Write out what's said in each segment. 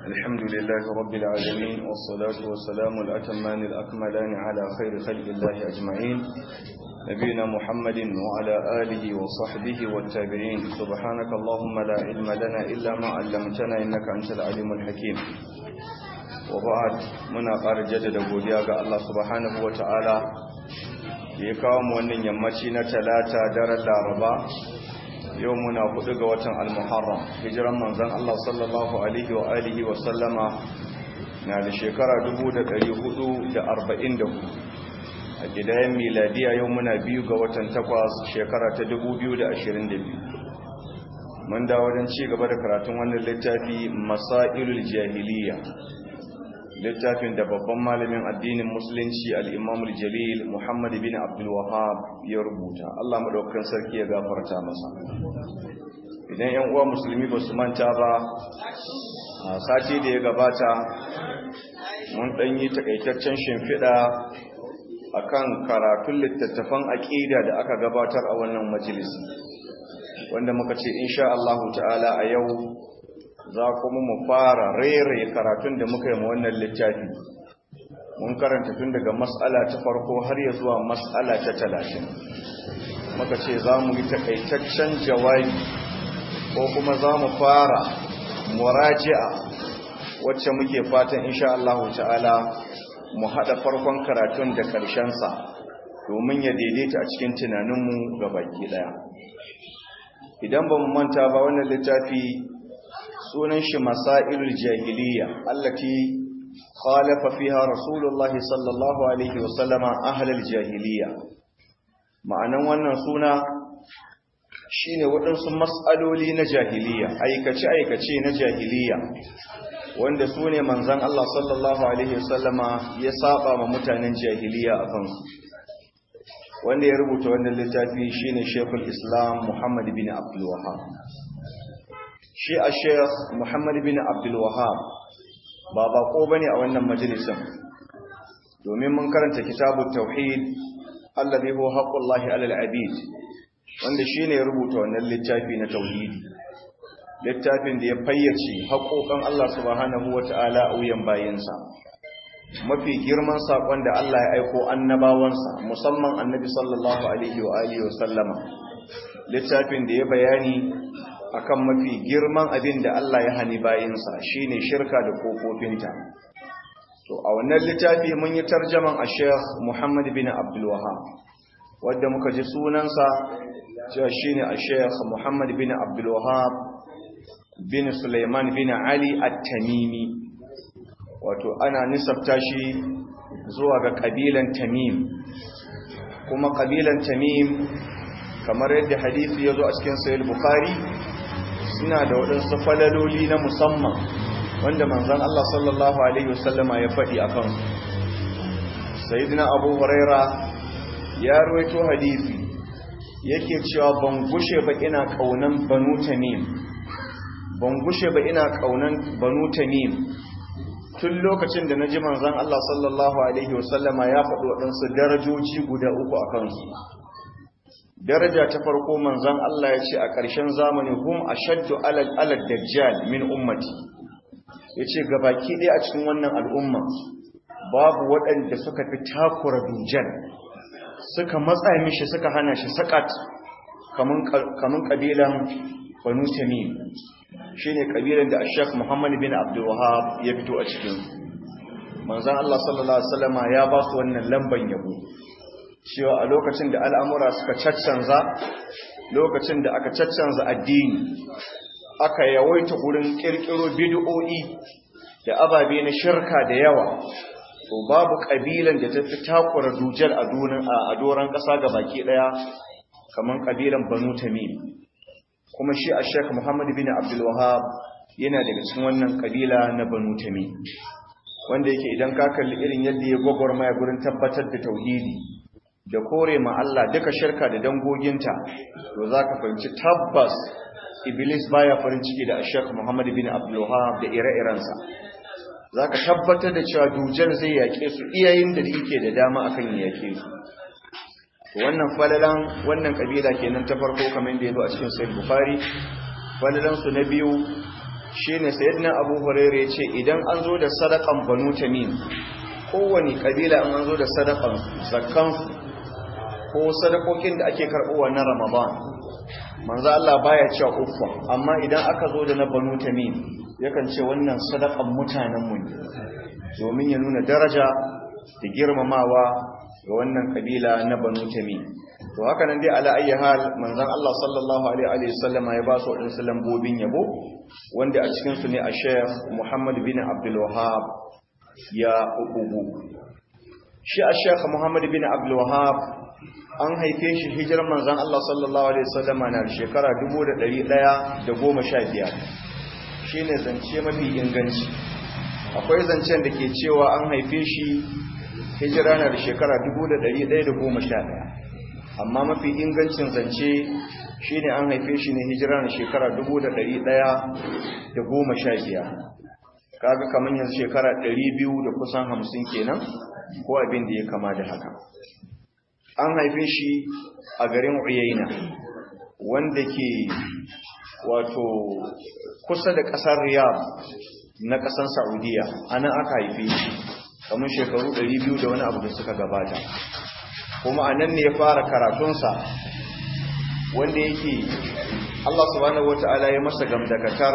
الحمد لله رب العالمين والصلاة والسلام الأتمان الأكملان على خير خلق الله أجمعين نبينا محمد وعلى آله وصحبه والتابعين سبحانك اللهم لا علم لنا إلا ما علمتنا إنك أنت العليم الحكيم وبعد منا قال جدد godiya ga Allah subhanahu wataala da ya kawo mu wannan yammaci na talata daren Laraba yau muna hudu ga watan al-Muharram hijiran manzon Allah sallallahu alaihi wa alihi wa sallama na da shekara 1444 a gidayen miladiya yau muna biyu ga watan takwas shekara ta 2022 mun da wajen ci gaba da karatun wannan littafi masailul jahiliya littafin da babban malamin addinin musulunci al'imamul jalil muhammad bin abdul wahab ya rubuta allah maɗaukan sarki ya gafarta masa idan yan uwa musulmi ba su manta ba a sati da ya gabata mun ɗanyi takaitaccen shimfiɗa a kan karatun littattafan aƙida da aka gabatar a wannan majalisi wanda muka ce insha Allah ta'ala a yau za kuma mu fara rere karatun da muka yi ma wannan littafi mun karanta tun daga mas'ala ta farko har ya zuwa mas'ala ta talatin muka ce za mu yi takaitaccen jawabi ko kuma za mu fara muraji'a wacce muke fatan insha Allah ta'ala mu haɗa farkon karatun da ƙarshensa domin ya daidaita a cikin tunaninmu ga baki ɗaya idan ba mu manta ba wannan littafi sunan shi masailul jahiliya allati khalafa fiha rasulullah sallallahu alaihi wasallama ahlul jahiliya ma'anan wannan suna shine waɗansu mas'aloli na jahiliya aikace aikace na jahiliya wanda su ne manzan Allah sallallahu alaihi wasallama ya saba ma mutanen jahiliya a kansu wanda ya rubuta wannan littafi shine Sheikhul Islam Muhammad bin Abdul Wahhab shi a sheikh muhammad bin abdulwahab ba bako ba ne a wannan majalisun domin mun karanta kitabu tauhid allazi huwa haqqullahi alal abid wanda shine ya rubuta wannan littafi na tauhidi littafin da ya fayyace haƙoƙan Allah subhanahu wata'ala a wuyan bayinsa mafi girman saƙon da Allah ya aiko annabawansa musamman annabi sallallahu alaihi wa alihi wa sallama littafin da ya bayani akan mafi girman abin da Allah ya hani bayinsa shine shirka da kofofinta to a wannan littafi mun yi tarjaman a Sheikh Muhammad bin Abdul Wahhab wanda muka ji sunansa cewa shine a Sheikh Muhammad bin Abdul Wahhab bin Sulaiman bin Ali At-Tamimi wato ana nisabta shi zuwa ga kabilan Tamim kuma kabilan Tamim kamar yadda hadisi ya zo a cikin Sahih Bukhari suna da waɗansu falaloli na musamman wanda manzan Allah sallallahu Alaihi wasallama ya faɗi a kansu. Sayyidina Abu Huraira ya ruwaito hadisi yake cewa ban gushe ba ina ƙaunan banu tamim ban gushe ba ina ƙaunan banu tamim tun lokacin da na ji manzan Allah sallallahu Alaihi wasallama ya faɗi waɗansu darajoji guda uku a kansu. daraja ta farko manzon Allah ya ce a ƙarshen zamani hum ashaddu alal alad dajjal min ummati yace gabaki ɗaya a cikin wannan al'umma babu waɗanda suka fi takura dujjal suka matsa mishi suka hana shi sakat kaman kaman kabilan banu tamim shine kabilan da Sheikh Muhammad bin Abdul Wahhab ya fito a cikin manzon Allah sallallahu alaihi wasallama ya ba su wannan lamban yabo cewa a lokacin da al'amura suka caccanza lokacin da aka caccanza addini aka yawaita gurin ƙirƙiro bid'o'i da ababe na shirka da yawa to babu ƙabilan da ta fi takura dujal a doron ƙasa ga baki ɗaya kamar ƙabilan banu tamim kuma shi a shek muhammadu bin abdulwahab yana daga cikin wannan ƙabila na banu tamim wanda yake idan ka kalli irin yadda ya gwagwarmaya gurin tabbatar da tauhidi da kore ma Allah duka shirka da dangoginta to za ka fahimci tabbas iblis baya farin ciki da ashek muhammad bin abdullahab da ire-irensa za ka tabbatar da cewa dujal zai yaƙe su iyayen da yake da dama akan yaƙe su wannan falalan wannan kabila kenan ta farko kamar da ya zo a cikin sahih bukhari falalan su na biyu shine sayyidina Abu Hurairah yace idan an zo da sadakan Banu Tamim kowani kabila an zo da sadakan zakkan ko sadakokin da ake karbowa na Ramadan manzo Allah baya cewa uffa amma idan aka zo da na Banu Tamim yakan ce wannan sadakan mutanen mu ne domin ya nuna daraja da girmamawa ga wannan kabila na Banu Tamim to haka nan dai ala ayyi hal manzon Allah sallallahu alaihi wa sallama ya ba su wadansu lambobin yabo wanda a cikin su ne a Sheikh Muhammad bin Abdul Wahhab ya ububu shi a Sheikh Muhammad bin Abdul Wahhab an haife shi hijirar manzon Allah sallallahu alaihi wa sallama na shekara 1115 shine zance mafi inganci akwai zancen da ke cewa an haife shi hijira na da shekara 1111 amma mafi ingancin zance shi ne an haife shi ne hijira na shekara 1115 kaga kamar yanzu shekara 200 da kusan 50 kenan ko abin da ya kama da haka an haife shi a garin uyaina wanda ke wato kusa da ƙasar riyadh na ƙasar saudiya anan aka haife shi kamar shekaru 200 da wani abu da suka gabata kuma a nan ne ya fara karatunsa wanda yake Allah subhanahu wata'ala ya masa gamdakatar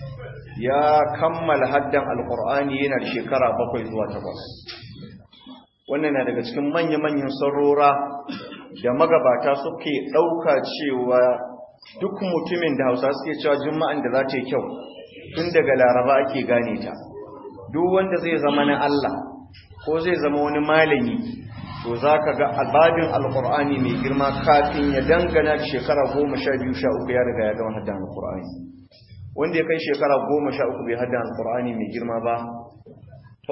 ya kammala haddan alkur'ani yana da shekara bakwai zuwa takwas wannan na daga cikin manya-manyan sarora da magabata suke ɗauka cewa duk mutumin da hausa suke cewa juma'an da za ta yi kyau tun daga laraba ake gane ta duk wanda zai zama na Allah ko zai zama wani malami to za ka ga albabin alkur'ani mai girma kafin ya dangana da shekara goma sha biyu sha uku ya riga ya gama haddan alkur'ani wanda ya kai shekara goma sha uku bai haddan alkur'ani mai girma ba to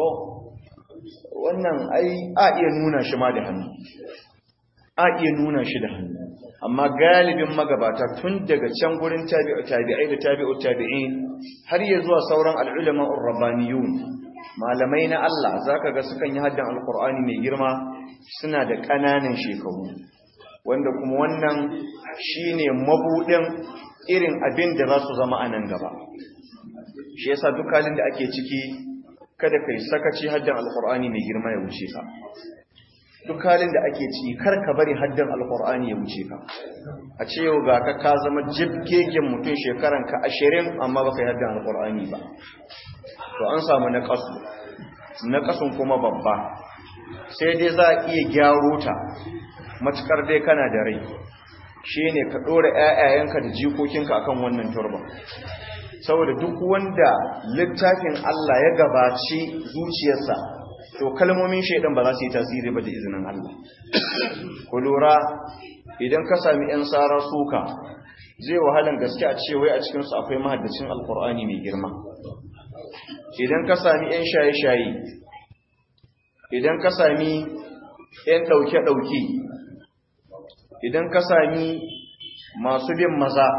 wannan ai a iya nuna shi ma da hannu a iya nuna shi da hannu amma galibin magabata tun daga can gurin tabi'u tabi'ai da tabi'u tabi'in har ya zuwa sauran al'ulama urabbaniyun malamai na Allah zaka ga sukan yi haddan alkur'ani mai girma suna da ƙananan shekaru wanda kuma wannan shine mabudin irin abin da za su zama a nan gaba shi yasa duk halin da ake ciki kada kai sakaci haddan alkur'ani mai girma ya wuce ka duk halin da ake ciki kar ka bari haddan alkur'ani ya wuce ka a ce yau ga ka ka zama jibgegen mutum shekaran ka ashirin amma baka yi haddan alkur'ani ba to an samu na kasu na kasun kuma babba sai dai za a iya gyaro ta matukar dai kana da rai shi ne ka ɗora ‘ya'yayenka da jikokinka akan wannan turban saboda duk wanda littafin Allah ya gabaci zuciyarsa to kalmomin shaidan ba za su yi tasiri ba da izinin Allah ku lura idan ka sami ‘yan tsara suka zai wahalan gaske a ce wai a cikinsu akwai mahaddacin alkur'ani mai girma idan ka sami ‘yan shaye-shaye idan ka sami ‘yan ɗauke-ɗauke idan ka sami masu bin maza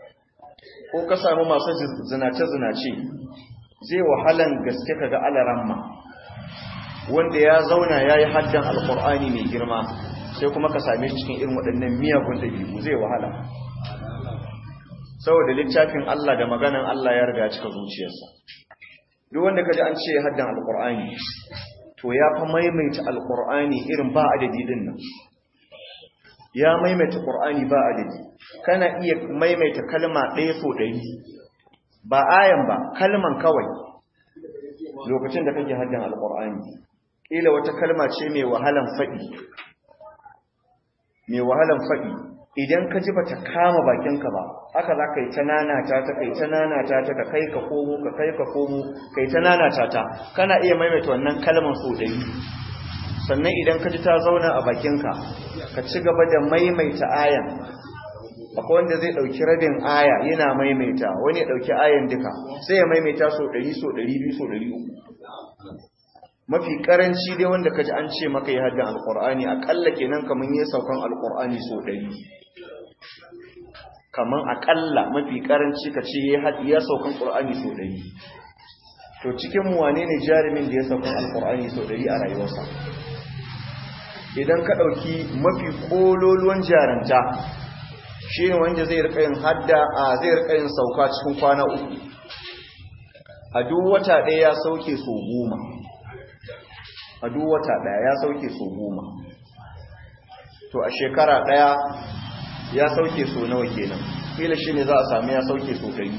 ko ka sami masu zinace-zinace zai wahalan gaske ka ga alaramma wanda ya zauna ya yi haddan alkur'ani mai girma sai kuma ka same cikin irin waɗannan miyagun ɗabi'u zai wahala saboda littafin Allah da maganan Allah ya riga cika zuciyarsa duk wanda kaji an ce haddan alkur'ani to ya fa maimaita alkur'ani irin ba adadi din nan ya maimaita qur'ani ba adadi kana iya maimaita kalma ɗaya so ɗari ba ayan ba kalman kawai lokacin da kake haddan alkur'ani kila wata kalma ce mai wahalan faɗi mai wahalan faɗi idan ka ji bata kama bakinka ba haka za ka yi ta nanata ta kai ta nanata ta ka kai ka komo ka kai ka komo kai ta nanata ta kana iya maimaita wannan kalmar so ɗari sannan idan ka ji ta zauna a bakinka ka ci gaba da maimaita ayan akwai wanda zai ɗauki rabin aya yana maimaita wani ya ɗauki ayan duka sai ya maimaita so ɗari so ɗari biyu so ɗari uku mafi karanci dai wanda kaji an ce maka yi haddan alkur'ani akalla kenan kaman yi saukan alkur'ani so ɗari kaman akalla mafi karanci ka ce ya saukan qur'ani so ɗari to cikin mu wane ne jarumin da ya saukan alkur'ani so ɗari a rayuwarsa idan ka ɗauki mafi ƙololuwan jaranta shi ne wanda zai rika yin hadda a zai rika yin sauka cikin kwana uku a duk wata ɗaya ya sauke so goma a duk wata ɗaya ya sauke so goma to a shekara ɗaya ya sauke so nawa kenan kila shi ne za a sami ya sauke so ɗari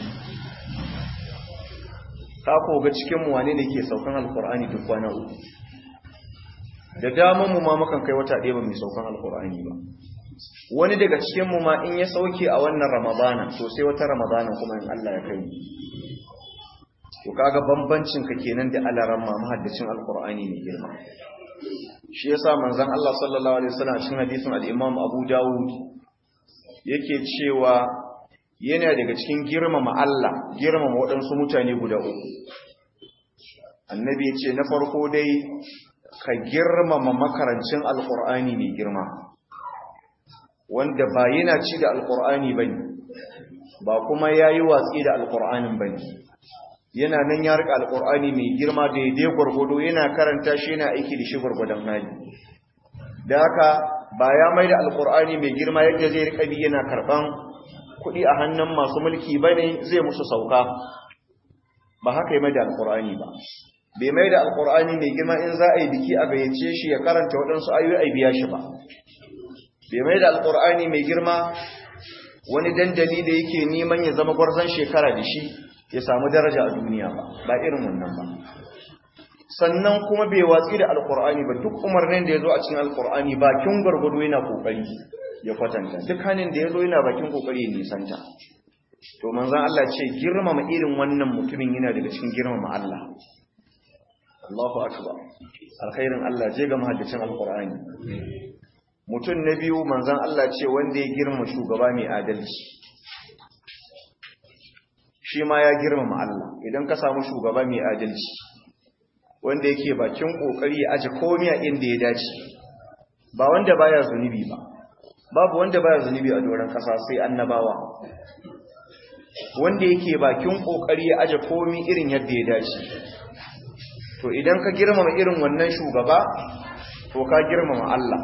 ka koga cikinmu wane ne ke saukan alkur'ani duk kwana uku da daman mu ma mukan kai wata ɗaya ba mai saukan alkur'ani ba wani daga cikinmu ma in ya sauke a wannan ramadana to sai wata ramadana kuma in Allah ya kai to kaga bambancin ka kenan da alaran ma mahaddacin alkur'ani ne girma shi yasa manzon Allah sallallahu alaihi wasallam cikin hadisin al-Imam Abu Dawud yake cewa yana daga cikin girmama Allah girmama waɗansu mutane guda uku annabi ya ce na farko dai ka girmama makarancin alkur'ani mai girma wanda ba yana ci da alkur'ani bane ba kuma yayi watsi da alkur'anin bane yana nan ya rika alkur'ani mai girma da ya gwargwado yana karanta shi yana aiki da shi gwargwadon hali da haka ba ya mai da alkur'ani mai girma yadda zai rika bi yana karban kuɗi a hannun masu mulki bane zai musu sauka ba haka ya mai da alkur'ani ba bai mai da alkur'ani mai girma in za a yi biki a gayyace shi ya karanta waɗansu ayoyi a biya shi ba bai mai da alkur'ani mai girma wani dandali da yake neman ya zama gwarzon shekara da shi ya samu daraja a duniya ba ba irin wannan ba sannan kuma bai watsi da alkur'ani ba duk umarnin da ya zo a cikin alkur'ani bakin gwargwado yana kokari ya kwatanta duk hannun da ya zo yana bakin kokari ya nisanta to manzan Allah ce girmama irin wannan mutumin yana daga cikin girmama Allah Allahu akbar alkhairin Allah je ga mahaddacin alkur'ani mutum na biyu manzan Allah ce wanda ya girma shugaba mai adalci shi ma ya girmama Allah idan ka samu shugaba mai adalci wanda yake bakin kokari ya aje komai a inda ya dace ba wanda baya zunubi ba babu wanda baya zunubi a doron kasa sai annabawa wanda yake bakin kokari ya aje komai irin yadda ya dace to idan ka girmama irin wannan shugaba to ka girmama Allah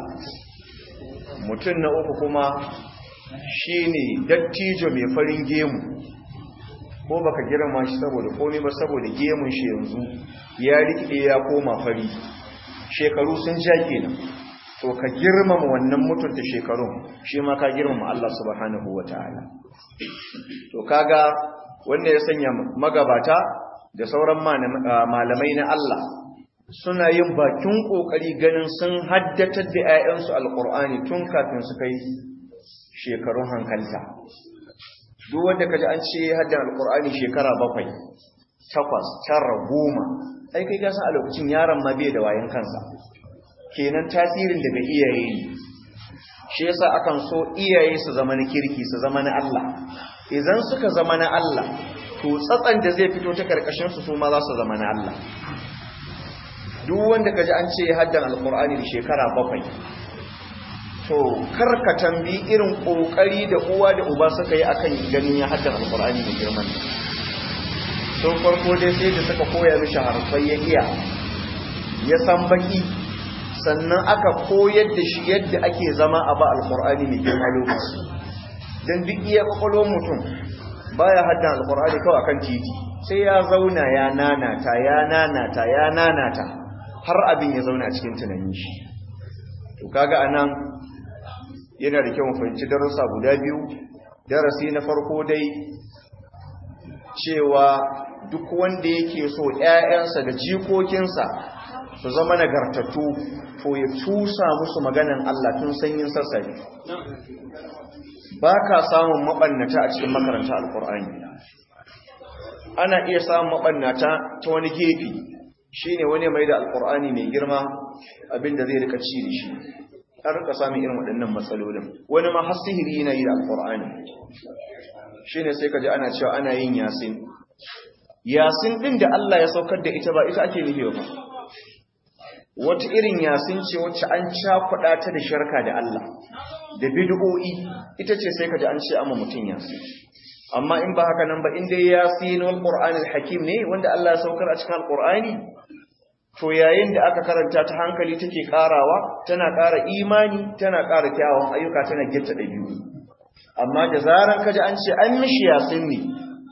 mutum na uku kuma shine dattijo mai farin gemu ko baka girma shi saboda komai ba saboda gemun shi yanzu ya rikide ya koma fari shekaru sun ja kenan to ka girmama wannan mutunta shekarun shi ma ka girmama Allah subhanahu wataala to kaga wanda ya sanya magabata da sauran malamai na Allah suna yin bakin kokari ganin sun haddatar da 'ya'yansu alqur'ani tun kafin su kai shekarun hankalta duk wanda kaji an ce haddan alkur'ani shekara bakwai takwas tara goma ai kai gasan a lokacin yaron ma bai da wayan kansa kenan tasirin daga iyaye ne shi yasa akan so iyaye su zama na kirki su zama na Allah idan suka zama na Allah to tsatsan da zai fito ta karkashin su su ma za su zama na Allah duk wanda kaji an ce haddan alkur'ani da shekara bakwai to karka tambi irin kokari da uwa da uba suka yi akan ganin ya hadda alqur'ani da girman sun farko dai sai da suka koya mishi harfai ya iya ya san baki sannan aka koyar da shi yadda ake zama a ba alqur'ani mai girma lokaci dan duk iya kwakwalo mutum baya hadda alqur'ani kawai akan titi sai ya zauna ya nanata ya nanata ya nanata har abin ya zauna cikin tunanin shi to kaga anan yana da kyau fahimci darussa guda biyu darasi na farko dai cewa duk wanda yake so ƴaƴansa da jikokinsa su zama nagartattu to ya tusa musu maganan Allah tun sanyin sassafe ba ka samun maɓannata a cikin makaranta alkur'ani ana iya samun maɓannata ta wani gefe shine wani mai da alkur'ani mai girma abinda zai rika ci da shi an rika samun irin waɗannan matsalolin wani ma har sihiri yana yi da alƙur'ani shi ne sai ka ji ana cewa ana yin yasin yasin ɗin da Allah ya saukar da ita ba ita ake nufi ba wata irin yasin ce wacce an cakuɗa ta da sharka da Allah da bid'o'i ita ce sai ka ji an ce amma mutum yasin amma in ba haka nan ba in dai yasin wal qur'anil hakim ne wanda Allah ya saukar a cikin alqur'ani to yayin da aka karanta ta hankali take karawa tana ƙara imani tana ƙara kyawun ayyuka tana gitta ɗabi'u amma da zaran kaji an ce an mishi yasin ne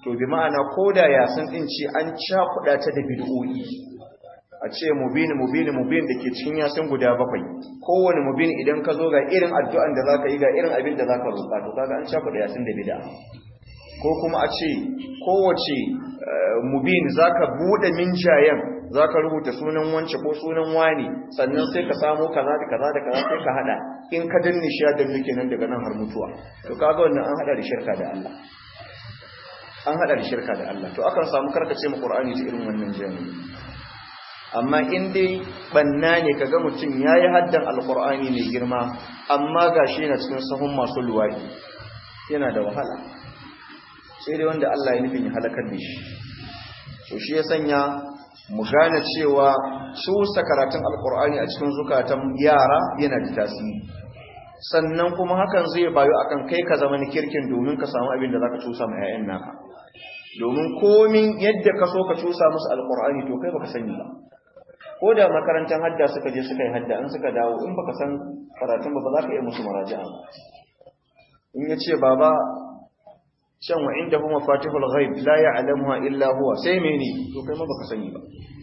to bi ma'ana ko da yasin din ce an cakuɗa ta da bid'o'i a ce mubin mubin mubin da ke cikin yasin guda bakwai kowane mubin idan ka zo ga irin addu'an da zaka yi ga irin abin da zaka roƙa to kaga an cakuɗa yasin da bid'a ko kuma a ce kowace mubin zaka bude minjayen zaka rubuta sunan wance ko sunan wani sannan sai ka samu kaza da kaza da kaza sai ka hada in ka danne shi da nuke nan daga nan har mutuwa to kaga wannan an hada da shirka da Allah an hada da shirka da Allah to akan samu karkace mu Qur'ani ta irin wannan jami'i amma in dai banna ne kaga mutum yayi haddan alqur'ani mai girma amma gashi yana cikin sahun masu luwadi yana da wahala sai dai wanda Allah ya nufin ya halakar da shi to shi ya sanya mu gane cewa su karatun alkur'ani a cikin zukatan yara yana da tasiri sannan kuma hakan zai bayu akan kai ka zama ni kirkin domin ka samu abin da zaka cusa ma 'ya'yan naka domin komin yadda ka so ka cusa musu alkur'ani to kai baka sani ba ko da makarantar hadda suka je suka yi hadda in suka dawo in baka san karatun ba ba za ka iya musu maraji'a in ya ce baba shan wa inda kuma fatihul ghaib la ya'lamuha illa huwa sai mene to kai ma baka sani ba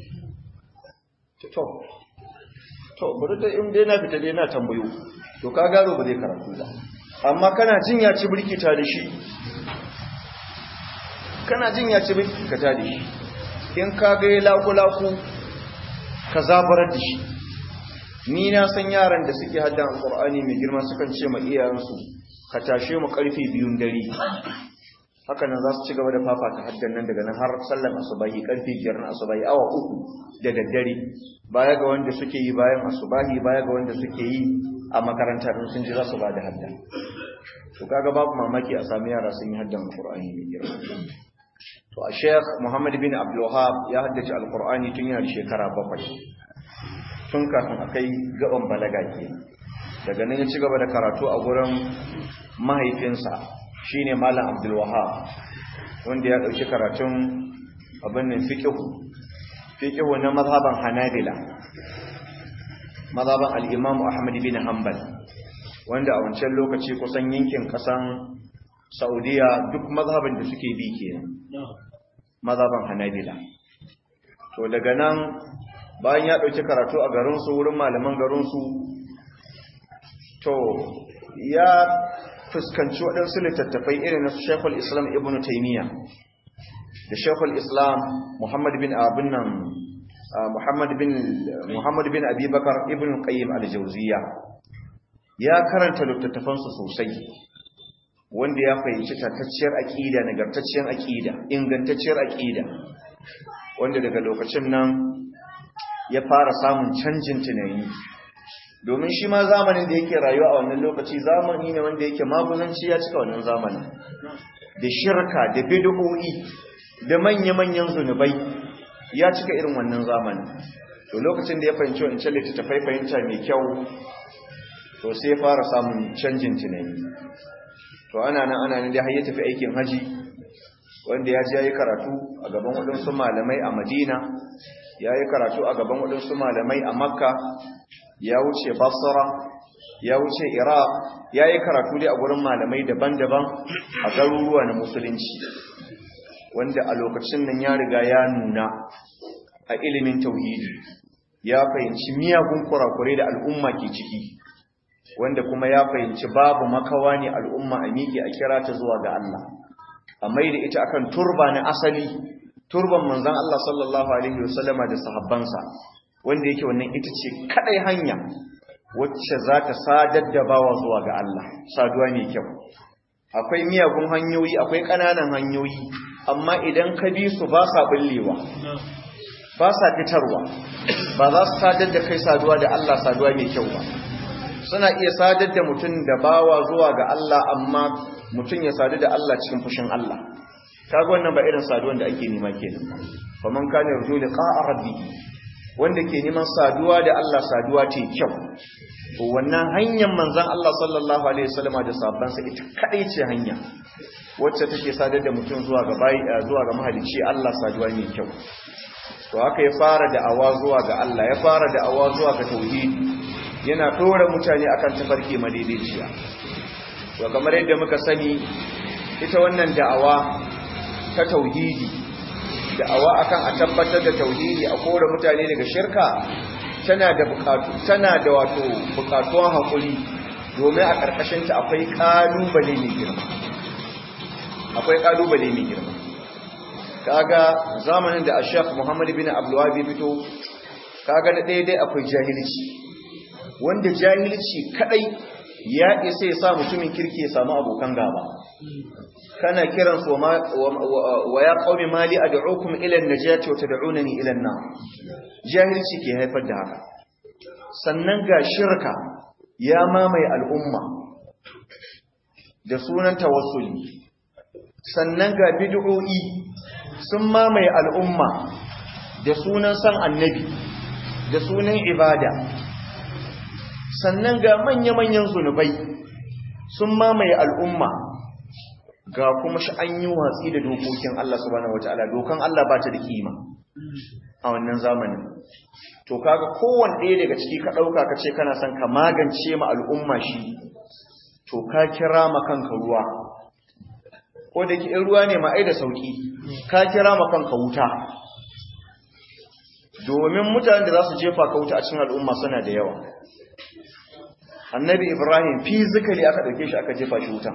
to to bari da in dai na fita dai na tambayo to ka garo ba zai karatu ba amma kana jin ya ci birkita da shi kana jin ya ci birkita da shi in ka ga laku laku ka zabarar da shi ni na san yaran da suke haddan alqur'ani mai girma sukan ce ma iyayensu ka tashe mu karfe biyun dare haka nan za su ci gaba da fafata haddan nan daga nan har sallan asubahi karfe biyar na asubahi awa uku da daddare baya ga wanda suke yi bayan asubahi baya ga wanda suke yi a makaranta din sun ji za su ba da hadda to kaga babu mamaki a sami yara sun yi haddan alqur'ani mai girma to a sheikh muhammad bin abdul wahab ya haddace alqur'ani tun yana da shekara bakwai tun kafin a kai gaban balaga ke daga nan ya ci gaba da karatu a gurin mahaifinsa shine malam abdul wahab wanda ya dauki karatun abin nan fiqhu fiqhu na mazhaban hanabila mazhaban al-imam ahmad bin hanbal wanda a wancan lokaci kusan yankin kasan saudiya duk mazhaban da suke bi kenan mazhaban hanabila to daga nan bayan ya dauki karatu a garin su wurin malaman garin su to ya fuskanci waɗansu littattafai irin na Sheikhul Islam Ibn Taymiyyah da Sheikhul Islam Muhammad bin Abin nan Muhammad bin Muhammad bin Abi Bakar Ibn Qayyim al-Jawziyya ya karanta littattafan su sosai wanda ya fahimci tatacciyar aqida nagartacciyar aqida ingantacciyar aqida wanda daga lokacin nan ya fara samun canjin tunani domin shi ma zamanin da yake rayuwa a wannan lokaci zamani ne wanda yake maguzanci ya cika wannan zamanin da shirka da bid'o'i da manya-manyan zunubai ya cika irin wannan zamanin to lokacin da ya fahimci wancan littattafai fahimta mai kyau to sai ya fara samun canjin tunani to ana nan ana nan dai har ya tafi aikin haji wanda ya je ya yi karatu a gaban waɗansu malamai a madina ya yi karatu a gaban waɗansu malamai a makka ya wuce basra ya wuce iraq ya yi karatu dai a gurin malamai daban-daban a garuruwa na musulunci wanda a lokacin nan ya riga ya nuna a ilimin tauhidi ya fahimci miyagun kurakurai da al'umma ke ciki wanda kuma ya fahimci babu makawa ne al'umma a miƙe a kira ta zuwa ga Allah a mai da ita akan turba na asali turban manzon Allah sallallahu alaihi wasallama da sahabbansa wanda yake wannan ita ce kadai hanya wacce za ta sadar da bawa zuwa ga Allah saduwa mai kyau akwai miyagun hanyoyi akwai ƙananan hanyoyi amma idan ka bi su ba sa bullewa ba sa fitarwa ba za su sadar da kai saduwa da Allah saduwa mai kyau ba suna iya sadar da mutum da bawa zuwa ga Allah amma mutum ya sadu da Allah cikin fushin Allah kaga wannan ba irin saduwan da ake nema kenan fa man kana yarju liqa'a rabbih wanda ke neman saduwa da Allah saduwa ce kyau to wannan hanyar manzon Allah sallallahu alaihi wasallama da sahabbansa ita kadai ce hanya wacce take sadar da mutum zuwa ga bai zuwa ga mahalicci Allah saduwa ne kyau to haka ya fara da awa zuwa ga Allah ya fara da awa zuwa ga tauhidi yana tora mutane akan tafarki madaidaiciya to kamar yadda muka sani ita wannan da'awa ta tauhidi da'awa akan a tabbatar da tauhidi a kore mutane daga shirka tana da bukatu tana da wato bukatuwan hakuri domin a karkashin ta akwai kalubale mai girma akwai kalubale mai girma kaga zamanin da Sheikh Muhammad bin Abdul Wahhab fito kaga da daidai akwai jahilci wanda jahilci kadai ya isa ya sa mutumin kirki ya samu abokan gaba kana kiran su wa ya qaumi mali ad'ukum ila an-najati wa tad'unani ila an-nar jahilci ke haifar da haka sannan ga shirka ya mamaye al'umma da sunan tawassuli sannan ga bid'o'i sun mamaye al'umma da sunan san annabi da sunan ibada sannan ga manya-manyan zunubai sun mamaye al'umma ga kuma shi an yi watsi da dokokin Allah subhanahu wata'ala dokan Allah ba ta da kima a wannan zamanin to kaga kowanne ɗaya daga ciki ka ɗauka ka ce kana son ka magance ma al'umma shi to ka kira ma kanka ruwa ko da ke ruwa ne ma ai da sauki ka kira ma kanka wuta domin mutanen da za su jefa ka wuta a cikin al'umma suna da yawa annabi ibrahim fizikali aka ɗauke shi aka jefa shi wuta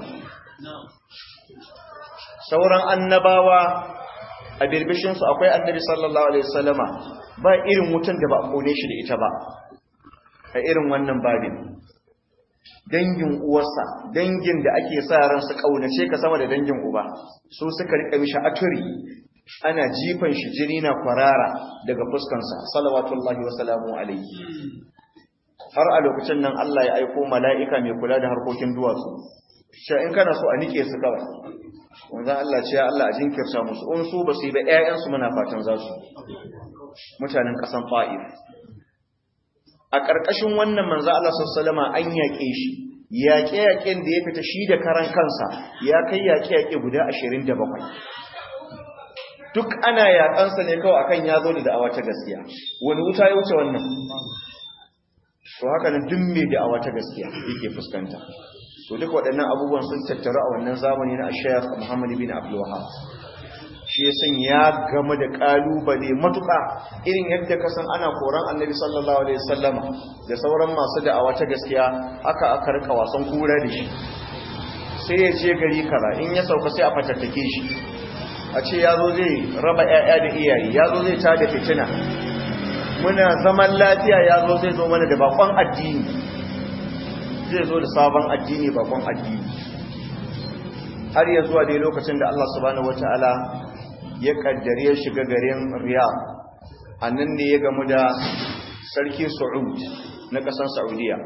sauran annabawa a birbishinsu akwai annabi sallallahu alaihi wasallama ba irin wutan da ba a kone shi da ita ba a irin wannan babin dangin uwarsa dangin da ake sa ran su kaunace ka sama da dangin uba su suka rika mishi aturi ana jifan shi jini na kwarara daga fuskansa salawatullahi wa salamu alaihi har a lokacin nan Allah ya aiko mala'ika mai kula da harkokin duwatsu sha in kana so a nike su kawai wanda Allah ce ya Allah a jinkirta musu in su ba su yi ba ƴaƴansu muna fatan za su mutanen ƙasan fa'if a ƙarƙashin wannan manzo Allah sallama an yaƙe shi yaƙe-yaƙen da ya fita shi da karan kansa ya kai yaƙe-yaƙe guda ashirin da bakwai duk ana yaƙansa ne kawai akan ya zo da da'awa ta gaskiya wani wuta ya wuce wannan to haka nan duk mai da'awa ta gaskiya yake fuskanta to duk waɗannan abubuwan sun tattaru a wannan zamani na Sheikh Muhammad bin Abdul Wahhab shi ya san ya game da kalubale matuƙa irin yadda ka san ana koran Annabi sallallahu alaihi wasallama da sauran masu da'awa ta gaskiya haka aka rika wasan kura da shi sai ya je gari kaza in ya sauka sai a fatattake shi a ce ya zo zai raba 'ya'ya da iyaye ya zo zai tada fitina muna zaman lafiya ya zo zai zo mana da bakon addini zai zo da sabon addini bakon addini har ya zuwa dai lokacin da Allah subhanahu wataala ya kaddare ya shiga garin Riyadh annan ne ya gamu da sarki Saud na ƙasar Saudiya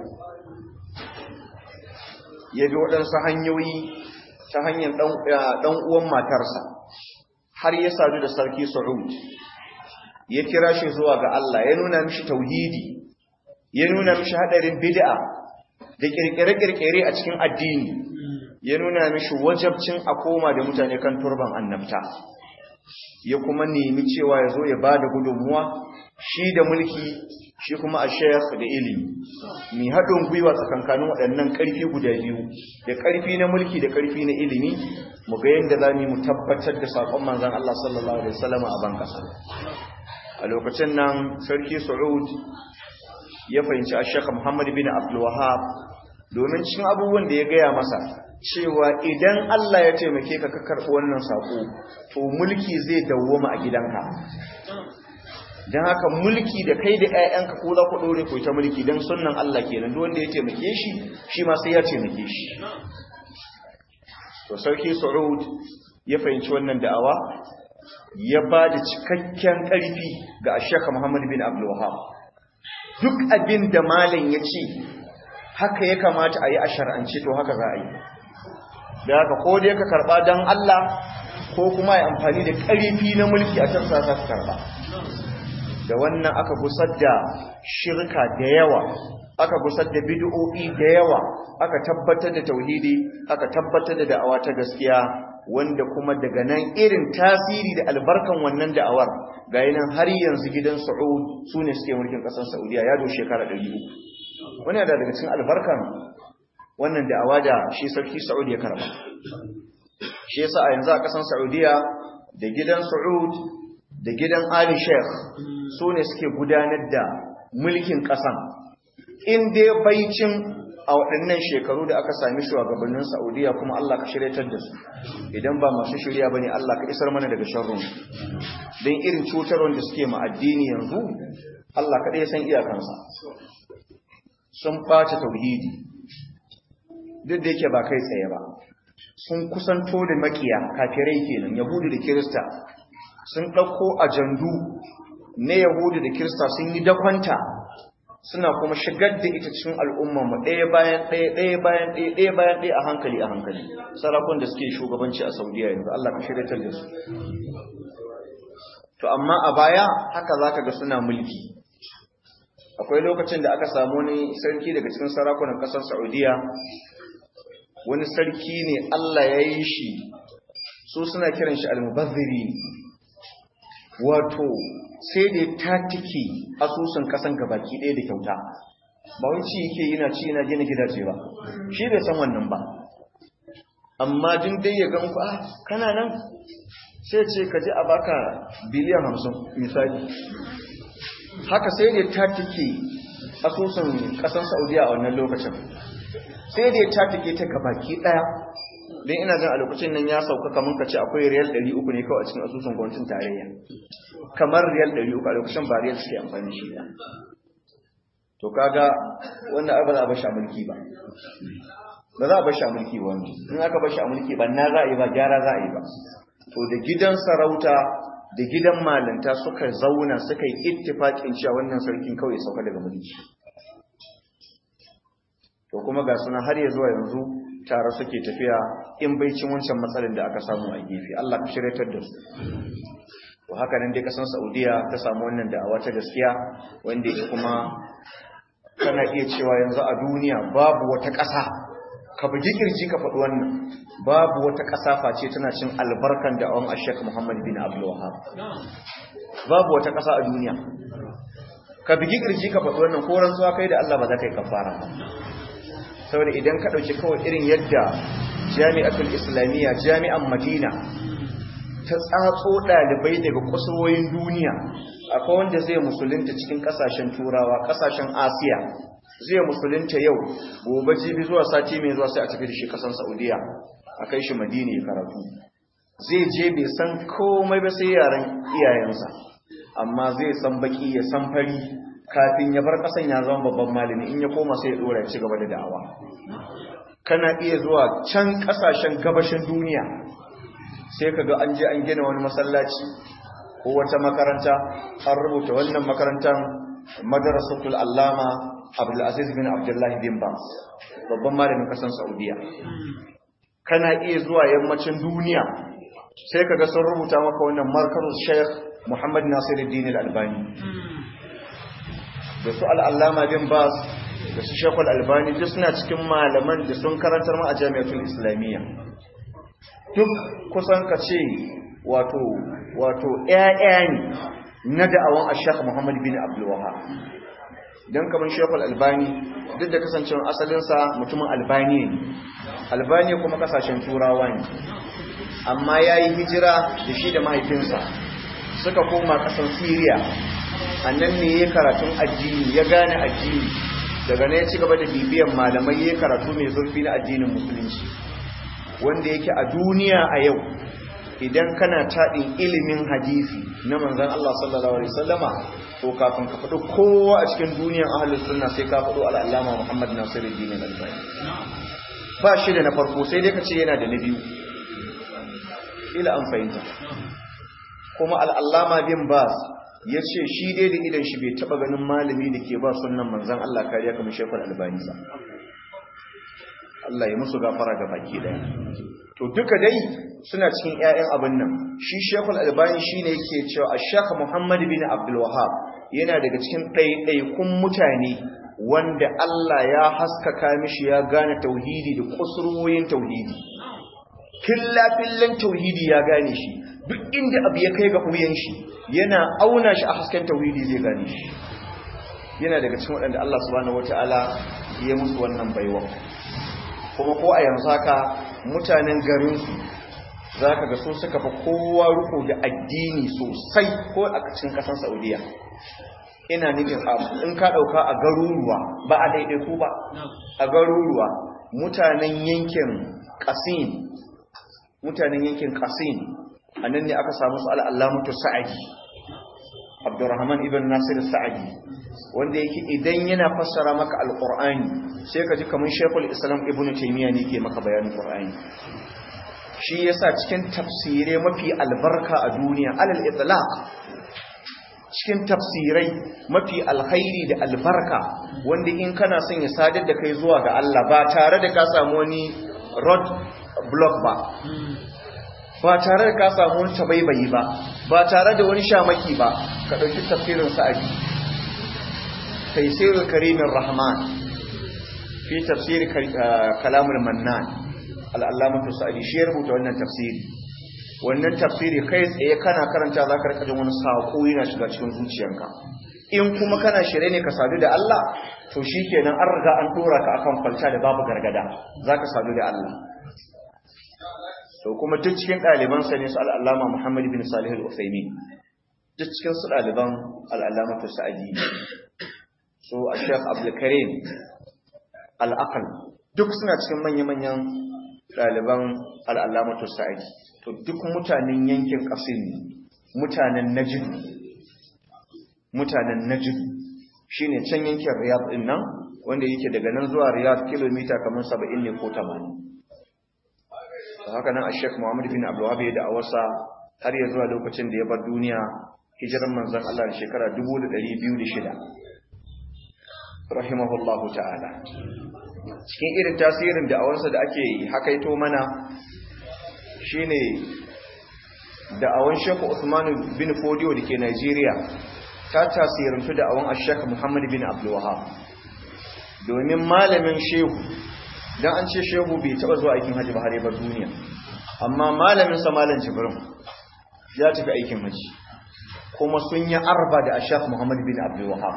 ya bi waɗansu hanyoyi ta hanyar ɗan uwan matarsa har ya sadu da sarki Saud ya kira shi zuwa ga Allah ya nuna mishi tauhidi ya nuna mishi hadarin bid'a da kirkire-kirkire a cikin addini ya nuna mishi wajabcin a koma da mutane kan turban annabta ya kuma nemi cewa ya zo ya ba da gudunmuwa shi da mulki shi kuma a shayar da ilimi mai haɗin gwiwa tsakankanin waɗannan ƙarfi guda biyu da ƙarfi na mulki da ƙarfi na ilimi mu ga yadda za mu tabbatar da saƙon manzan Allah sallallahu alaihi wasallam a ban ƙasa a lokacin nan sarki Saud ya fahimci a Sheikh Muhammad bin Abdul Wahhab domin cikin abubuwan da ya gaya masa cewa idan Allah ya taimake ka ka karɓi wannan sako to mulki zai dawwama a gidanka dan haka mulki da kai da ƴaƴanka ko za ku dore ku ta mulki dan sunnan Allah kenan duk wanda ya taimake shi shi ma sai ya taimake shi to sarki Saud ya fahimci wannan da'awa ya ba da cikakken ƙarfi ga ashaka Muhammad bin Abdul Wahhab duk abin da malam ya ce haka ya kamata a yi a shar'ance to haka za a yi da haka ko dai ka karɓa don Allah ko kuma ya amfani da ƙarfi na mulki a can sa ka karɓa da wannan aka gusar da shirka da yawa aka gusar da bid'o'i da yawa aka tabbatar da tauhidi aka tabbatar da da'awa ta gaskiya wanda kuma daga nan irin tasiri da albarkan wannan da'awar ga nan har yanzu gidan Saud su ne suke mulkin ƙasar Saudiya ya do shekara 300 wani da daga cikin albarkan wannan da'awa da shi sarki Saud ya karba shi yasa a yanzu a ƙasar Saudiya da gidan Saud da gidan Ali Sheikh su ne suke gudanar da mulkin ƙasan in dai baicin a waɗannan shekaru da aka sami shugabannin Saudiya kuma Allah ka shiryatar da su idan ba masu shirya bane Allah ka isar mana daga sharrun don irin cutarwar da suke ma addini yanzu Allah kaɗai san iyakansa sun ɓace tauhidi duk da yake ba kai tsaye ba sun kusanto da makiya kafirai kenan yahudu da kirista sun ɗauko ajandu na yahudu da kirista sun yi dakwanta suna kuma shigar da ita cikin al'ummarmu ɗaya bayan ɗaya ɗaya bayan ɗaya ɗaya bayan ɗaya a hankali a hankali sarakun da suke shugabanci a saudiya yanzu Allah ka shirya da su to amma a baya haka zaka ga suna mulki akwai lokacin da aka samu wani sarki daga cikin sarakunan ƙasar saudiya wani sarki ne Allah ya yi shi su suna kiran shi almubazziri wato sai da ta tike asusun kasan gabaki ɗaya da kyauta ba wai ci yake yana ci yana gina gidaje ba shi bai san wannan ba amma din dai ya gan ku ah kana nan sai ce ka ji a baka biliyan hamsin misali haka sai da ta tike asusun kasan saudiya a wannan lokacin sai da ta tike ta gabaki ɗaya don ina jin a lokacin nan ya sauka kamar ka ce akwai riyal 300 ne kawai a cikin asusun gwamnatin tarayya kamar riyal 300 a lokacin ba riyal suke amfani shi ba to kaga wannan ai ba za a bashi a mulki ba ba za a bashi a mulki ba wani in aka bashi a mulki ba na za a yi ba gyara za a yi ba to da gidan sarauta da gidan malanta suka zauna suka yi ittifaƙin cewa wannan sarkin kawai sauka daga mulki to kuma ga suna har ya zuwa yanzu tare suke tafiya in baicin wancan matsalin da aka samu a gefe Allah ka shiryatar da su to haka nan dai kasan Saudiya ta samu wannan da'awa ta gaskiya wanda yake kuma kana iya cewa yanzu a duniya babu wata ƙasa ka bugi kirji ka faɗi wannan babu wata ƙasa face tana cin albarkan da'awan Ashek Muhammad bin Abdul Wahhab babu wata ƙasa a duniya ka bugi kirji ka faɗi wannan ko rantsuwa kai da Allah ba za ka yi kafara ba saboda idan ka ɗauki kawai irin yadda jami'atul islamiyya jami'an madina ta tsatso ɗalibai daga kusurwoyin duniya akwai wanda zai musulunta cikin ƙasashen turawa ƙasashen asiya zai musulunta yau gobe jibi zuwa sati mai zuwa sai a tafi da shi ƙasan saudiya a kai shi madina ya karatu zai je bai san komai ba sai yaren iyayensa amma zai san baki ya san fari kafin ya bar kasan ya zama babban malami in ya koma sai ya dora ya ci gaba da da'awa kana iya zuwa can kasashen gabashin duniya sai kaga an je an gina wani masallaci ko wata makaranta an rubuta wannan makarantar madrasatul allama abdul aziz bin abdullahi bin bas babban malamin kasan saudiya kana iya zuwa yammacin duniya sai kaga sun rubuta maka wannan markazul sheikh muhammad nasiruddin al-albani da su al'allama bin bas da su shekul albani duk suna cikin malaman da sun karantar ma a jami'atul islamiyya duk kusan ka ce wato wato ƴaƴa ne na da'awan ashaq muhammad bin abdulwaha don kamar shekul albani duk da kasancewar asalinsa mutumin albani ne albani kuma kasashen turawa ne amma ya yi hijira da shi da mahaifinsa suka koma ƙasar siriya a nan ne ya karatun addini ya gane addini daga na ya ci gaba da bibiyan malamai ya karatu mai zurfi na addinin musulunci wanda yake a duniya a yau idan kana taɗin ilimin hadisi na manzan Allah sallallahu alaihi wasallama to kafin ka faɗo kowa a cikin duniyan ahlus sunna sai ka faɗo al'allama Muhammad Nasiruddin al-Albani ba shi da na farko sai dai ka ce yana da na biyu ila an fahimta kuma al'allama bin bas ya ce shi dai da idan shi bai taba ganin malami da ke ba sunan manzan Allah kariya kamar shekul albani ba Allah ya musu gafara ga baki daya to duka dai suna cikin ƴaƴan abin nan shi shekul albani shine yake cewa ash-shaykh Muhammad bin Abdul Wahhab yana daga cikin ɗaiɗaikun mutane wanda Allah ya haskaka mishi ya gane tauhidi da kusurwoyin tauhidi filla fillan tauhidi ya gane shi duk inda abu ya kai ga huyan shi yana auna shi a hasken tauhidi zai gane shi yana daga cikin waɗanda Allah subhanahu wataala ya musu wannan baiwa kuma ko a yanzu haka mutanen garinsu za ka ga so suka fi kowa riko da addini sosai ko a cikin ƙasar saudiya ina nufin in ka ɗauka a garuruwa ba a daidaiku ba a garuruwa mutanen yankin ƙasin mutanen yankin ƙasin a nan ne aka samu su al'allamutu sa'adi abdurrahman ibn nasir sa'adi wanda yake idan yana fassara maka alƙur'ani sai ka ji kamar shekul islam ibn taimiyya ne ke maka bayanin ƙur'ani shi yasa cikin tafsirai mafi albarka a duniya alal itlaq cikin tafsirai mafi alkhairi da albarka wanda in kana son ya sadar da kai zuwa ga Allah ba tare da ka samu wani road block ba ba tare da ka samu wani tabaibayi ba ba tare da wani shamaki ba ka ɗauki tafsirin sa'adi taisirul karimin rahman fi tafsir kalamul mannan al'allamatu sa'adi shi ya rubuta wannan tafsiri wannan tafsiri kai tsaye kana karanta za ka rika jin wani saƙo yana shiga cikin zuciyanka in kuma kana shirye ne ka sadu da Allah to shi kenan an riga an ɗora ka akan kwalta da babu gargada za ka sadu da Allah to kuma duk cikin ɗalibansa ne su al'allama Muhammad bin Salih al-Uthaymin duk cikin su ɗaliban al'allamatu sa'adi so a Sheikh Abdul Karim al-Aqal duk suna cikin manya-manyan ɗaliban al'allamatu sa'adi to duk mutanen yankin ƙasir ne mutanen najid mutanen najid shi ne can yankin riyad ɗin nan wanda yake daga nan zuwa riyad kilomita kamar saba'in ne ko tamanin ta haka nan a shek muhammad bin abuwa da a wasa har ya zuwa lokacin da ya bar duniya hijiran manzan Allah da shekara 2,206 rahimahullahu ta'ala cikin irin tasirin da awansa da ake hakaito mana shine da'awan Sheikh Usman bin Fodio dake Najeriya ta tasirantu da'awan Sheikh Muhammad bin Abdul Wahhab domin malamin shehu dan an ce shehu bai taba zuwa aikin haji ba har ya bar duniya amma malamin sa malam Jibrin ya tafi aikin haji kuma sun yi arba da Sheikh Muhammad bin Abdul Wahhab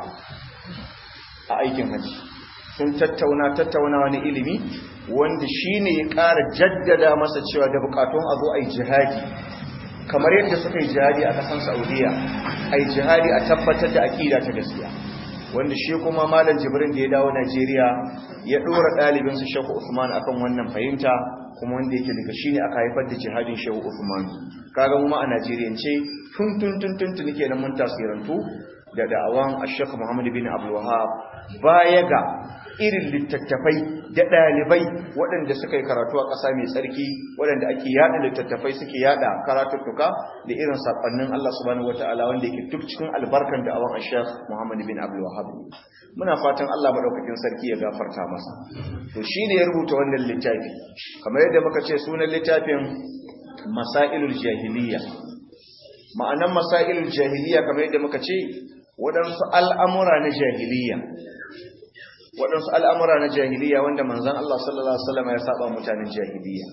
a aikin haji sun tattauna tattaunawa na ilimi wanda shi ne ya ƙara jaddada masa cewa da bukatun a zo a yi jihadi kamar yadda suka yi jihadi a ƙasan saudiya a yi jihadi a tabbatar da aƙida ta gaskiya wanda shi kuma malam jibrin da ya dawo najeriya ya ɗora ɗalibinsu shehu usman akan wannan fahimta kuma wanda yake daga shi ne aka haifar da jihadin shehu usman kaga mu ma a najeriyance tun tun tun tun tun kenan mun tasirantu da da'awan ashek muhammad bin abdul wahab baya ga irin littattafai da ɗalibai waɗanda suka yi karatu a ƙasa mai tsarki waɗanda ake yaɗa littattafai suke yaɗa karatuttuka da irin saƙonnin Allah subhanahu wata'ala wanda yake duk cikin albarkan da awon Sheikh Muhammad bin Abdul Wahhab muna fatan Allah madaukakin sarki ya gafarta masa to shine ya rubuta wannan littafi kamar yadda muka ce sunan littafin Masailul Jahiliya ma'anan Masailul Jahiliya kamar yadda muka ce waɗansu al'amura na jahiliya waɗansu al'amura na jahiliya wanda manzan Allah sallallahu Alaihi wasallam ya saba mutanen jahiliya.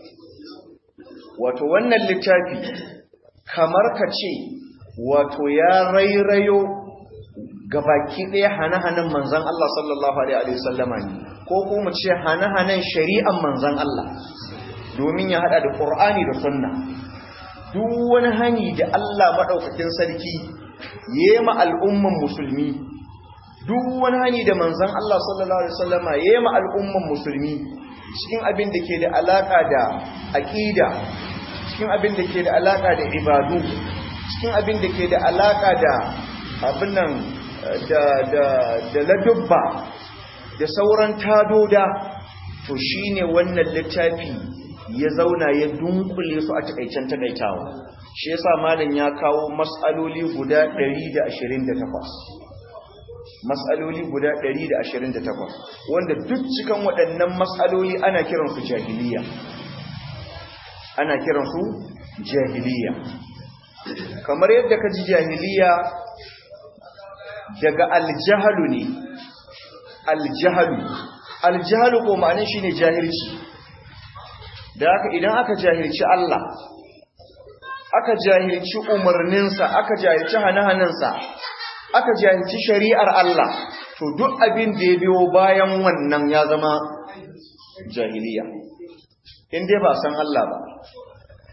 Wato wannan littafi kamar ka ce wato ya rairayo gabaki ɗaya hane-hanen manzan Allah sallallahu Alaihi wasallama ne, ko kuma ce hane-hanen shari'an manzan Allah domin ya haɗa da ƙur'ani da sunna. Duk wani hani da Allah maɗaukakin sarki ya ma al'umman musulmi duk wani hani da manzan Allah sallallahu Alaihi wasallama ya yi al'umman musulmi cikin abin da ke da alaƙa da aƙida cikin abin da ke da alaƙa da ibadu cikin abin da ke da alaƙa da abin nan da ladubba da sauran tadoda to shi ne wannan littafi ya zauna ya dunkule su a takaicen takaitawa shi yasa malam ya kawo matsaloli guda 128 matsaloli guda 128 wanda duk cikin waɗannan matsaloli ana kiransu jahiliya ana kiransu jahiliya kamar yadda ka ji jahiliya daga aljahalu ne aljahalu aljahalu ko ma'anin shi ne jahilci da haka idan aka jahilci Allah aka jahilci umarninsa aka jahilci hane-hanensa aka jahilci shari'ar Allah to duk abin da ya biyo bayan wannan ya zama jahiliya in dai ba san Allah ba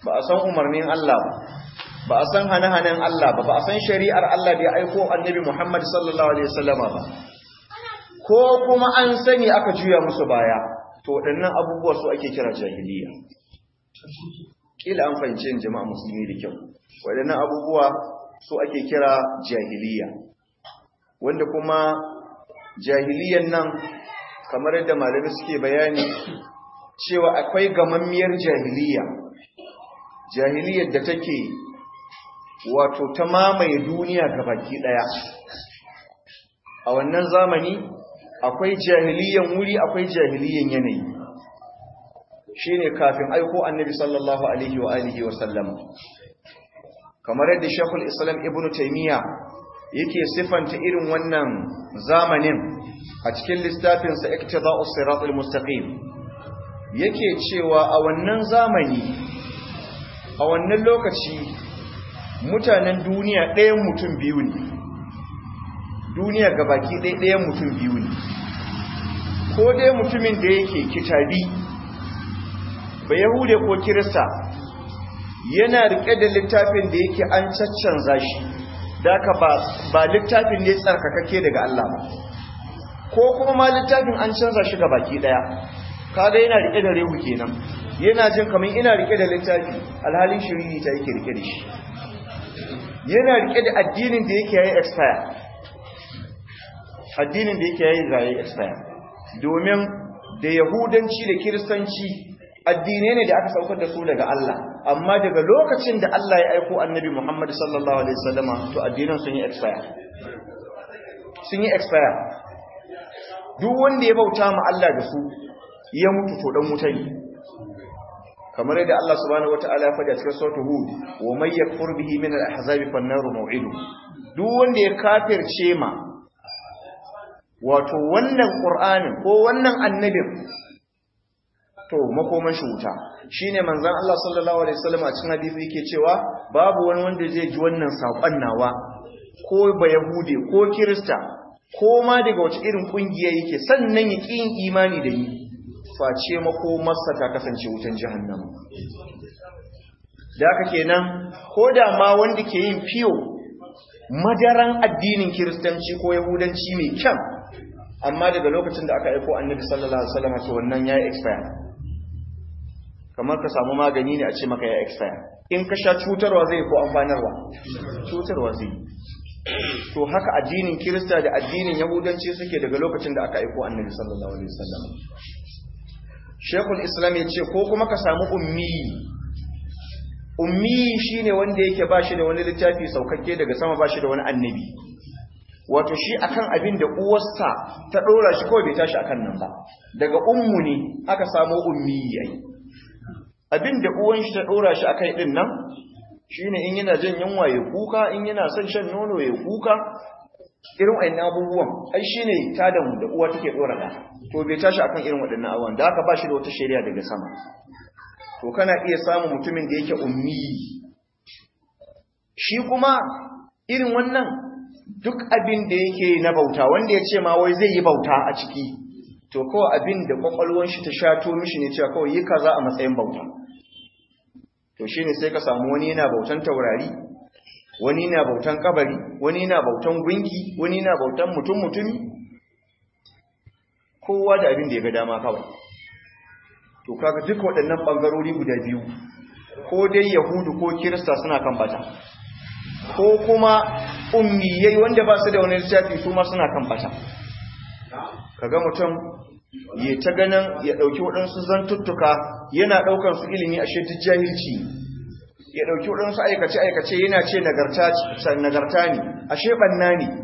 ba a san umarnin Allah ba ba a san hane-hanen Allah ba ba a san shari'ar Allah da ya aiko annabi Muhammad sallallahu alaihi wasallama ba ko kuma an sani aka juya musu baya to waɗannan abubuwa su ake kira jahiliya kila an fahimci yin jama'a musulmi da kyau waɗannan abubuwa su ake kira jahiliya wanda kuma jahiliyan nan kamar yadda malami suke bayani cewa akwai gamammiyar jahiliya jahiliyar da take wato ta mamaye duniya gabaki daya a wannan zamani akwai jahiliyan wuri akwai jahiliyan yanayi shine kafin aiko annabi sallallahu alaihi wa alihi wa sallam kamar yadda shekul islam ibnu taymiya yake sifanta irin wannan zamanin a cikin littafinsa iktida'us siratal mustaqim yake cewa a wannan zamani a wannan lokaci mutanen duniya ɗayan mutum biyu ne duniya gabaki ɗaya ɗayan mutum biyu ne ko dai mutumin da yake kitabi ba yahude ko kirista yana rike da littafin da yake an caccanza shi daka ba ba littafin ne tsarkakake daga Allah ba ko kuma ma littafin an canza shi baki ɗaya kaga yana rike da rehu kenan yana jin kamar ina rike da littafi alhalin shiriri ta yake rike da shi yana rike da addinin da yake yayi expire addinin da yake yayi yayi expire domin da yahudanci da kiristanci addinai ne da aka saukar da su daga Allah amma daga lokacin da Allah ya aiko annabi Muhammad sallallahu alaihi wasallama to addinan sun yi expire sun yi expire duk wanda ya bauta ma Allah da su ya mutu to dan wuta ne kamar yadda Allah subhanahu wataala ya faɗi a cikin suratul hud wa may yakfur bihi min al-ahzabi fan naru maw'idu duk wanda ya kafirce ma wato wannan qur'anin ko wannan annabin to makoman shi wuta shine manzon Allah sallallahu alaihi wasallam a cikin hadisi yake cewa babu wani wanda zai ji wannan sakon nawa ko ba yahude ko kirista ko ma daga wace irin kungiya yake sannan ya ƙin imani da ni face makomarsa ta kasance wutan jahannama da haka kenan ko da ma wanda ke yin fiyo madaran addinin kiristanci ko yahudanci mai kyan amma daga lokacin da aka aiko annabi sallallahu alaihi wasallam to wannan ya expire kamar ka samu magani ne a ce maka ya expire in ka sha cutarwa zai ko amfanarwa cutarwa zai to haka addinin kirista da addinin yahudanci suke daga lokacin da aka aiko annabi sallallahu alaihi wasallam shekul islam ya ce ko kuma ka samu ummi ummi shine wanda yake ba shi da wani littafi saukakke daga sama ba shi da wani annabi wato shi akan abin da uwarsa ta dora shi kawai bai tashi akan nan ba daga ummu ne aka samu ummi yayi abin da uwan shi ta dora shi akai din nan shine in yana jin yunwa ya kuka in yana son shan nono ya kuka irin wayannan abubuwan ai shine tadan da uwa take dora da to bai tashi akan irin waɗannan abubuwan da aka ba shi da wata shari'a daga sama to kana iya samun mutumin da yake ummi shi kuma irin wannan duk abin da yake na bauta wanda ya ce ma wai zai yi bauta a ciki to kawai abin da kwakwalwar shi ta shato mishi ne cewa kawai yi kaza a matsayin bauta to shine sai ka samu wani yana bautan taurari wani yana bautan kabari wani yana bautan gunki wani yana bautan mutum mutumi kowa da abin da ya ga dama kawai to kaga duk waɗannan ɓangarori guda biyu ko dai yahudu ko kirista suna kan bata ko kuma ummiyai wanda ba su da wani littafi su ma suna kan bata kaga mutum ya ta ganin ya ɗauki waɗansu zantuttuka yana ɗaukan su ilimi a duk jahilci ya ɗauki waɗansu aikace-aikace yana ce nagarta ne ashe ɓanna ne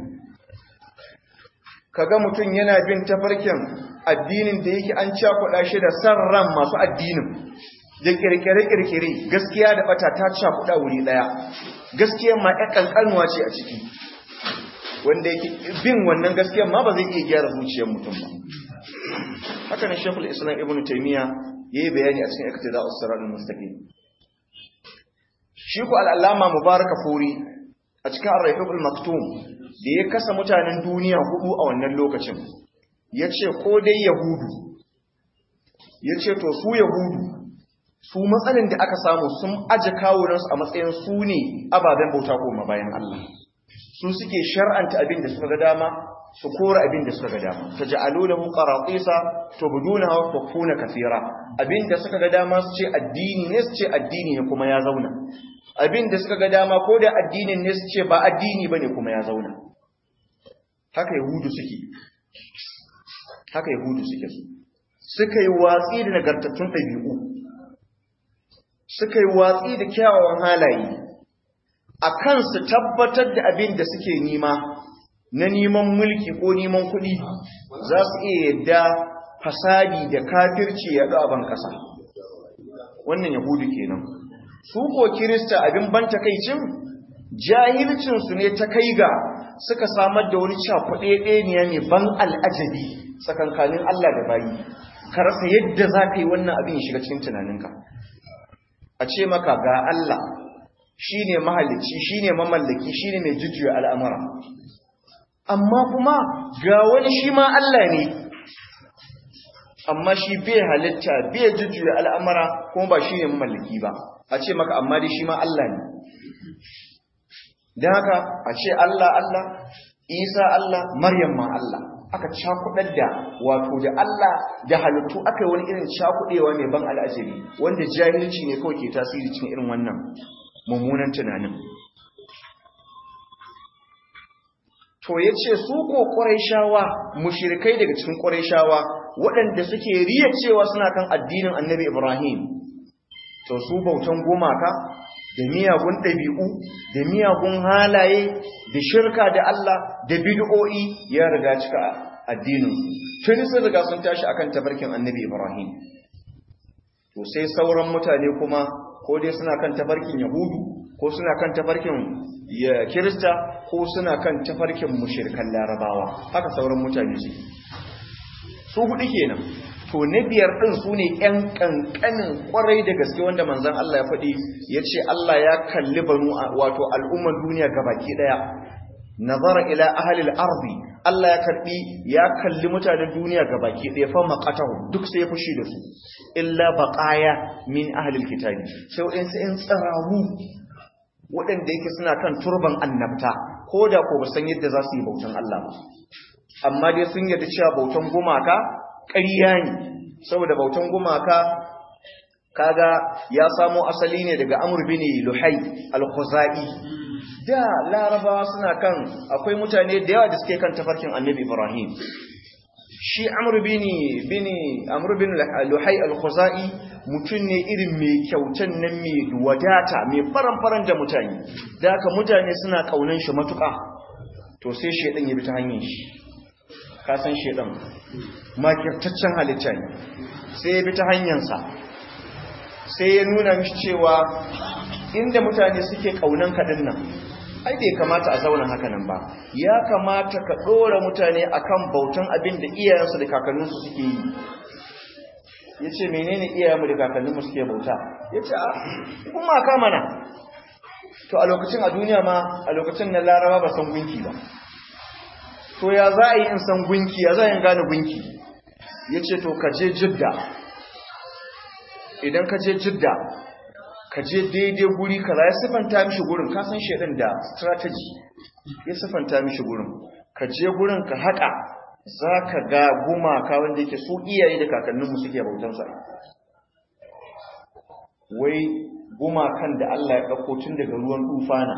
kaga mutum yana bin tafarkin addinin da yake an cakuɗa shi da san ran masu addinin da kirkire-kirkire gaskiya da bata ta cakuɗa wuri ɗaya gaskiya ma ya ƙanƙanuwa ce a ciki wanda yake bin wannan gaskiya ma ba zai iya gyara zuciyar mutum ba haka ne shekul islam ibn taimiyya ya yi bayani a cikin iktida usirar mustaqim shi ku al'allama mubaraka furi a cikin arraifin maktum da ya kasa mutanen duniya hudu a wannan lokacin ya ce ko dai yahudu ya ce to su yahudu su matsalin da aka samu sun aje kawunansu a matsayin su ne ababen bauta koma bayan Allah su suke shar'anta abin da suka ga dama su kora abin da suka ga dama ta ja'alu lahu qaratisa tubdunaha wa tukuna kathira abin da suka ga dama su ce addini ne su ce addini ne kuma ya zauna abin da suka ga dama ko da addinin ne su ce ba addini bane kuma ya zauna haka yahudu suke haka yahudu suke su suka yi watsi da nagartattun ɗabi'u suka yi watsi da kyawawan halaye a kan su tabbatar da abin da suke nima na neman mulki ko neman kuɗi za su iya yadda fasadi da kafirci ya ban ƙasa wannan yahudu kenan su ko kirista abin ban takaicin jahilcinsu ne ta kai ga suka samar da wani cakuɗe ɗaya mai ban al'ajabi tsakankanin Allah da bayi ka rasa yadda za ka yi wannan abin ya shiga cikin tunaninka a ce maka ga Allah shi ne mahalicci shi ne mamallaki shi ne mai jujjuya al'amura amma kuma ga wani shi ma Allah ne amma shi bai halitta bai jujjuya al'amura kuma ba shi ne mamallaki ba a ce maka amma dai shi ma Allah ne don haka a ce Allah Allah Isa Allah Maryam ma Allah aka cakudar da wato da Allah da halittu aka yi wani irin cakudewa mai ban al'ajabi wanda jahilci ne kawai ke tasiri cikin irin wannan mummunan tunanin to ya ce su ko ƙwarai mushirikai daga cikin ƙwarai waɗanda suke riya cewa suna kan addinin annabi ibrahim to su bautan gumaka da miyagun ɗabi'u da miyagun halaye da shirka da Allah da bid'o'i ya riga cika addinin tuni sun riga sun tashi akan tafarkin annabi Ibrahim to sai sauran mutane kuma ko dai suna kan tafarkin yahudu ko suna kan tafarkin kirista ko suna kan tafarkin mushrikan larabawa haka sauran mutane su su hudu kenan to na biyar ɗin su ne ‘yan ƙanƙanin ƙwarai da gaske wanda manzan Allah ya faɗi ya ce Allah ya kalli banu wato al'umman duniya gabaki ɗaya nazara ila ahalil arzi Allah ya karɓi ya kalli mutanen duniya gabaki ɗaya fa maƙatahu duk sai ya fushi da su illa baƙaya min ahalil kitabi sai waɗansu ‘yan tsararu waɗanda yake suna kan turban annabta ko da ko ba san yadda za su yi bautan Allah ba amma dai sun yarda cewa bautan gumaka ƙarya ne saboda bautan gumaka kaga ya samo asali ne daga Amr bin Luhai al-Khuzai da Larabawa suna kan akwai mutane da yawa da suke kan tafarkin Annabi Ibrahim shi Amr bin bin Amr bin Luhai al-Khuzai mutum ne irin mai kyautan nan mai wadata mai faran-faran da mutane da haka mutane suna kaunan shi matuƙa to sai shedan ya bi ta hanyar shi ka san shedan makirtaccen halitta ne sai ya bi ta hanyarsa sai ya nuna mishi cewa inda mutane suke kaunan kaɗin nan ai bai kamata a zauna haka nan ba ya kamata ka ɗora mutane akan bautan abin da iyayensu da kakanninsu suke yi ya ce menene iyayenmu da kakanninmu suke bauta ya ce kuma ka mana to a lokacin a duniya ma a lokacin na laraba ba san gunki ba to ya za a yi in san gunki ya za a yi gane gunki ya ce to ka je jidda idan ka je jidda ka je daidai guri kaza ya siffanta mishi gurin ka san shaidan da strategy ya siffanta mishi gurin ka je gurin ka haƙa za ka ga gumaka wanda yake su iyaye da kakanninmu suke bautansa wai gumakan da Allah ya ɗauko tun daga ruwan tufana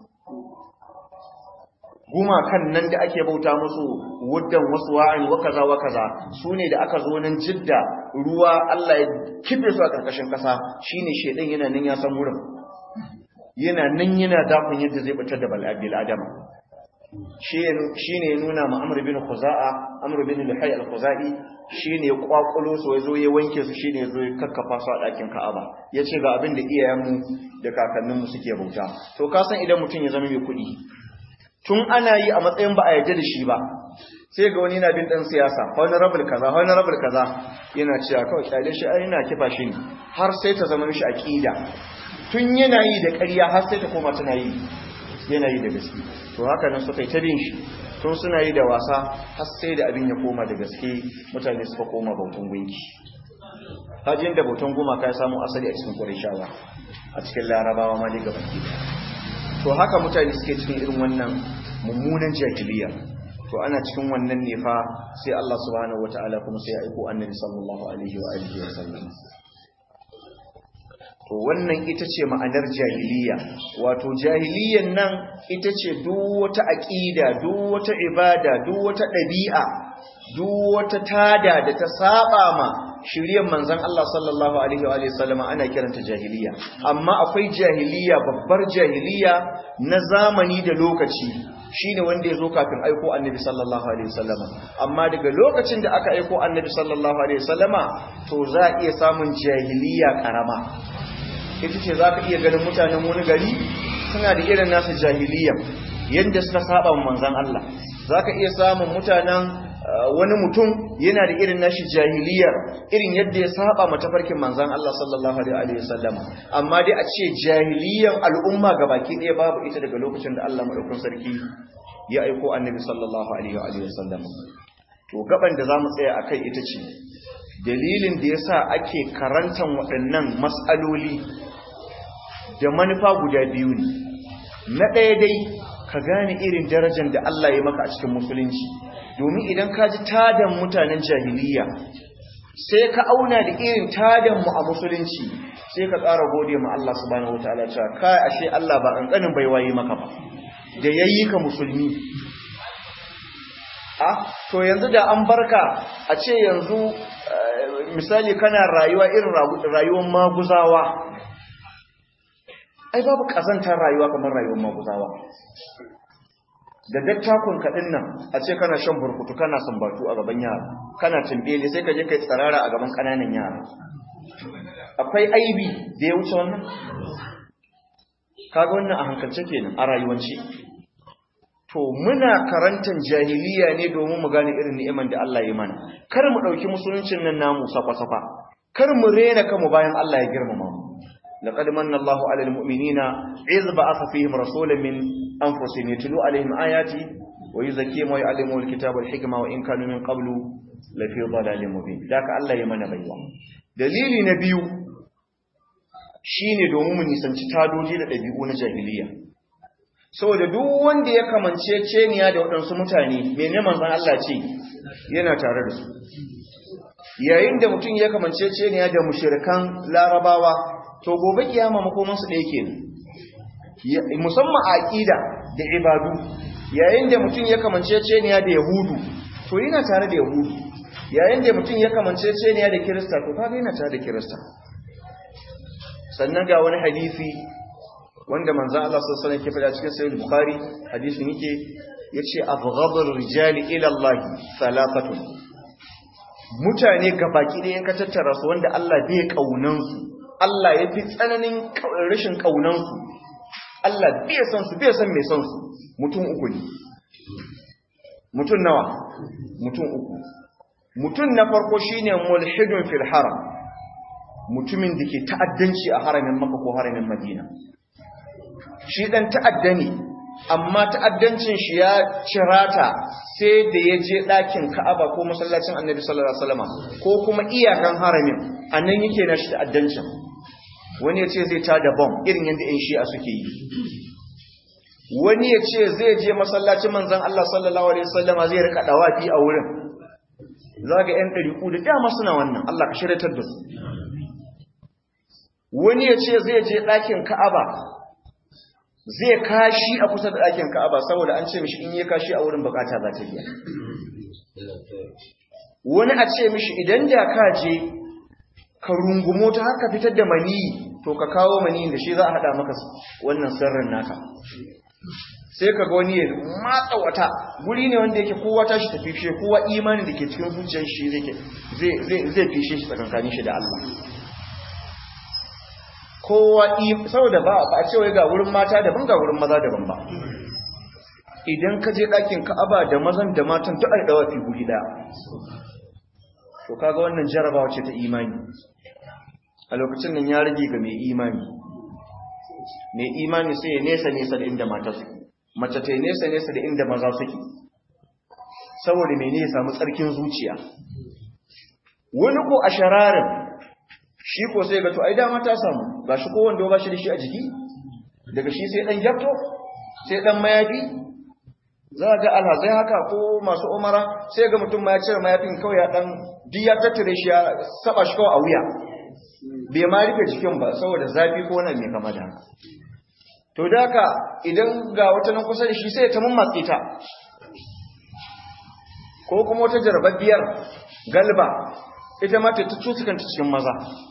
gumakan nan da ake bauta musu wuddan wasu wa'in wa kaza wa kaza su ne da aka zo nan jidda ruwa Allah ya kife su a ƙarƙashin ƙasa shine shedan yana nan ya san wurin yana nan yana dakon yadda zai fitar da bal'abil adama shi ne ya nuna ma amur bin khuza'a amur bin luhai al-khuzai shi ne ya kwakulo su ya zo ya wanke su shi ne ya zo ya kakkafa su a ɗakin ka'aba ya ce ga abin da iyayenmu da kakanninmu suke bauta to ka san idan mutum ya zama mai kuɗi tun ana yi a matsayin ba a yarda da shi ba sai ga wani na bin ɗan siyasa honorable kaza honorable kaza yana cewa kawai kyale shi ai ina kifa shi ne har sai ta zama mishi aqida tun yana yi da ƙarya har sai ta koma tana yi yana yi da gaske to haka nan suka yi ta bin shi tun suna yi da wasa har sai da abin ya koma da gaske mutane suka koma bautan gunki hajjin da bautan gumaka ya samu asali a cikin ƙurishawa a cikin larabawa ma daga baki to haka mutane suke cikin irin wannan mummunan jahiliya to ana cikin wannan ne fa sai Allah subhanahu wataala kuma sai ya aiko annabi sallallahu alaihi wa alihi wa sallam to wannan ita ce ma'anar jahiliya wato jahiliyan nan ita ce duk wata aqida duk wata ibada duk wata dabi'a duk wata tada da ta saba ma shiryen manzon Allah sallallahu alaihi wa sallama ana kiranta jahiliya amma akwai jahiliya babbar jahiliya na zamani da lokaci shine wanda ya zo kafin aiko annabi sallallahu alaihi wasallama amma daga lokacin da aka aiko annabi sallallahu alaihi wasallama to za a iya samun jahiliya karama ita ce za ka iya ganin mutanen wani gari suna da irin nasu jahiliya yadda suka saba manzan Allah za ka iya samun mutanen wani mutum yana da irin nashi jahiliyar irin yadda ya saba matafarkin manzan Allah sallallahu alaihi wasallama amma dai a ce jahiliyar al'umma baki ɗaya babu ita daga lokacin da Allah madaukakin sarki ya aiko annabi sallallahu alaihi wasallama to gaban da zamu tsaya akai ita ce dalilin da yasa ake karantan waɗannan mas'aloli da manufa guda biyu ne na ɗaya dai ka gane irin darajar da Allah ya maka a cikin musulunci domin idan ka ji tadan mutanen jahiliya sai ka auna da irin tadan mu a musulunci sai ka ƙara gode ma Allah subhanahu wataala cewa kai ashe Allah ba ƙanƙanin bai waye maka ba da yayi ka musulmi a to yanzu da an barka a ce yanzu misali kana rayuwa irin rayuwar maguzawa ai babu kazantar rayuwa kamar rayuwar maguzawa da dattakun kaɗin nan a ce kana shan burkutu kana sambatu a gaban yara kana tumbele sai ka je kai tsarara a gaban ƙananan yara akwai aibi da ya wuce wannan kaga wannan a hankalce kenan a rayuwanci to muna karantar jahiliya ne domin mu gane irin ni'iman da Allah ya mana kar mu ɗauki musuluncin nan namu safa-safa kar mu rena kanmu bayan Allah ya girmama mu لقد من الله على المؤمنين إذ بعث فيهم رسولا من أنفسهم يتلو عليهم آياتي ويزكيهم ويعلمهم الكتاب والحكمة وإن كانوا من قبل لفي ضلال مبين ذاك الله يمن بيوا دليل نبيو shine domin mu nisanci tadoji da ɗabi'u na jahiliya saboda duk wanda ya kamance ceniya da waɗansu mutane mene manzon Allah ce yana tare da su yayin da mutum ya kamance ceniya da mushrikan larabawa to gobe kiyama makomansu ɗaya ke musamman a aƙida da ibadu yayin da mutum ya kamance ceniya da yahudu to yana tare da yahudu yayin da mutum ya kamance ceniya da kirista to kaga yana tare da kirista sannan ga wani hadisi wanda manzan Allah sallallahu alaihi wasallam ke faɗa cikin sahih bukhari hadisin yake yace abghadul rijali ila Allah thalathatun mutane gabaki ɗayan ka tattara su wanda Allah bai kaunan su Allah ya fi tsananin rashin ƙaunansu, Allah bai san su, bai san mai san su, mutum uku ne. Mutum nawa? Mutum uku. Mutum na farko shi ne mulhidun fil haram, mutumin da ke ta'addanci a haramin maka ko haramin madina. Shi ɗan ta'adda ne, amma ta'addancin shi ya cirata sai da ya je ɗakin ka'aba ko masallacin annabi sallallahu Alaihi wasallama ko kuma iyakan haramin, a nan yake na shi ta'addancin. wani ya ce zai ta da bom irin yadda ‘yan shi'a suke yi wani ya ce zai je masallacin manzan Allah sallallahu Alaihi wasallama zai rika dawafi a wurin za ga ‘yan ɗariƙu da dama suna wannan Allah ka shiratar da su wani ya ce zai je ɗakin ka'aba zai kashi a kusa da ɗakin ka'aba saboda an ce mishi in yi kashi a wurin bukata za ta biya wani a ce mishi idan da ka je ka rungumo ta haka fitar da maniyi to ka kawo maniyin da shi za a haɗa maka wannan sirrin naka sai ka ga wani ya matsa wata guri ne wanda yake kowa tashi tafi fishe kowa imanin da ke cikin zuciyar shi zai zai fishe shi tsakankanin shi da Allah kowa saboda ba a ce wai ga wurin mata daban ga wurin maza daban ba idan ka je ɗakin ka'aba da mazan da matan duk ai dawa fi guri ɗaya to kaga wannan jarabawa ce ta imani a lokacin nan ya rage ga mai imani mai imani sai ya nesa nesa da inda mata suke mace ta nesa nesa da inda maza suke saboda mene ya samu tsarkin zuciya wani ko a shararin shi ko sai ga to ai dama ta samu gashi ko wanda ba shi da shi a jiki daga shi sai dan gyafto sai dan mayafi za ga alhazai haka ko masu umara sai ga mutum ma ya cire mayafin kawai ya dan duk ya tattare shi ya saba shi kawai a wuya bai ma rufe jikin ba saboda zafi ko wani mai kama da haka to da haka idan ga wata nan kusa da shi sai ta mammatse ta ko kuma wata jarababbiyar galba ita ma ta cutukanta cikin maza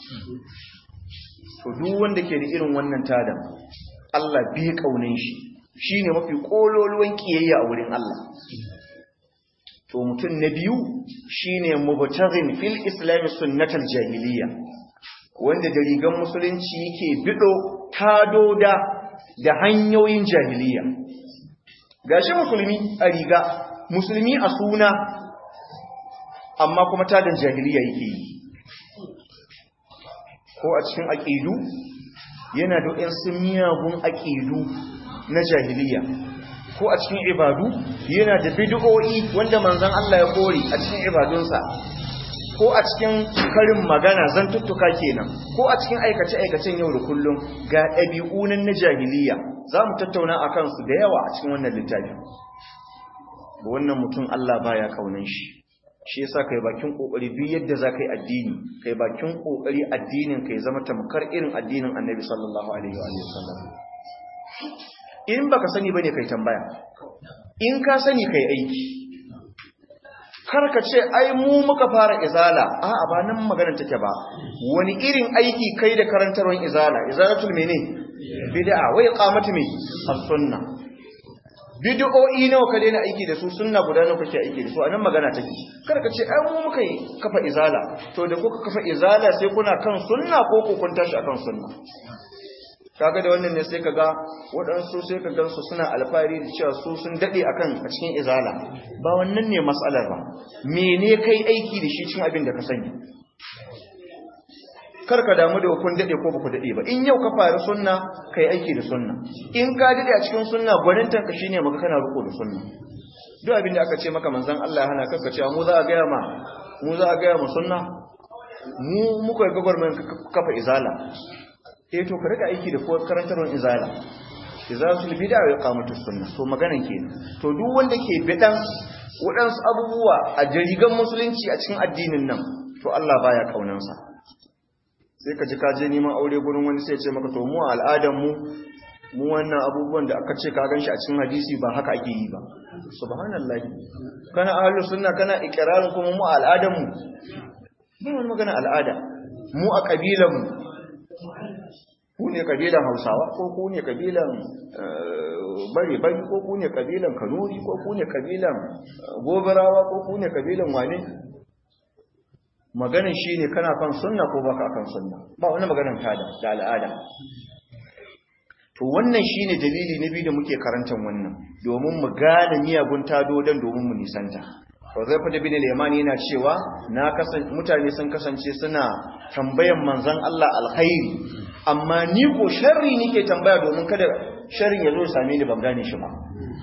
to duk wanda ke da irin wannan tadan Allah bi kaunin shi shine mafi kololuwan kiyayya a wurin Allah to mutum na biyu shine mubtaghin fil islam sunnatal jahiliya wanda da rigan musulunci yake bido tadoda da hanyoyin jahiliya gashi musulmi a riga musulmi a suna amma kuma tadan jahiliya yake yi ko a cikin aƙidu yana da waɗansu miyagun aƙidu na jahiliya ko a cikin ibadu yana da bid'o'i wanda manzon Allah ya kore a cikin ibadunsa ko a cikin karin magana zantuttuka kenan ko a cikin aikace-aikacen yau da kullum ga ɗabi'unan na jahiliya za mu tattauna a kansu da yawa a cikin wannan littafin wannan mutum Allah baya kaunan shi shi yasa kai bakin kokari duk yadda za kai addini kai bakin kokari addinin kai zama tamkar irin addinin Annabi sallallahu alaihi wa sallam in baka sani bane kai tambaya in ka sani kai aiki kar ka ce ai mu muka fara izala a'a ba nan maganar take ba wani irin aiki kai da karantarwar izala izalatul mene bid'a wai qamatu me as-sunna bid'o'i nawa ka daina aiki da su sunna guda nawa kake aiki da su anan magana take kar ka ce ai mu muka yi kafa izala to da kuka kafa izala sai kuna kan sunna ko ku kun tashi akan sunna kaga da wannan ne sai kaga waɗansu sai ka gansu suna alfahari da cewa su sun dade akan a cikin izala ba wannan ne matsalar ba mene kai aiki da shi cikin abin da ka sani kar ka damu da kun dade ko baku dade ba in yau ka fara sunna kai aiki da sunna in ka dade a cikin sunna gwanintan ka shine maka kana riko da sunna duk abin da aka ce maka manzon Allah ya hana ka cewa mu za a ga ma mu za a ga mu sunna mu muka ga gwarmen kafa izala eh to ka rika aiki da karantarwar izala izalatul bid'a wa iqamatus sunna to maganan kenan to duk wanda ke bidan waɗansu abubuwa a jarigan musulunci a cikin addinin nan to Allah baya kaunansa sai ka ji ka je neman aure gurin wani sai ya ce maka to mu al'adan mu mu wannan abubuwan da aka ce ka ganshi a cikin hadisi ba haka ake yi ba subhanallahi kana ahlus sunna kana ikrarin kuma mu al'adan mu ba wani magana al'ada mu a kabilan mu ku ne kabilan hausawa ko ku ne kabilan bare bari ko ku ne kabilan kanuri ko ku ne kabilan gobarawa ko ku ne kabilan wane maganin shi ne kana kan sunna ko baka kan sunna ba wani maganin tada da al'ada to wannan shi ne dalili na biyu da muke karantar wannan domin mu gane miyagun tado don domin mu nisanta Huzaifa da bin al yana cewa na kasance mutane sun kasance suna tambayan manzon Allah alkhairi amma ni ko sharri nake tambaya domin kada sharrin ya zo ya same ni ban gane shi ba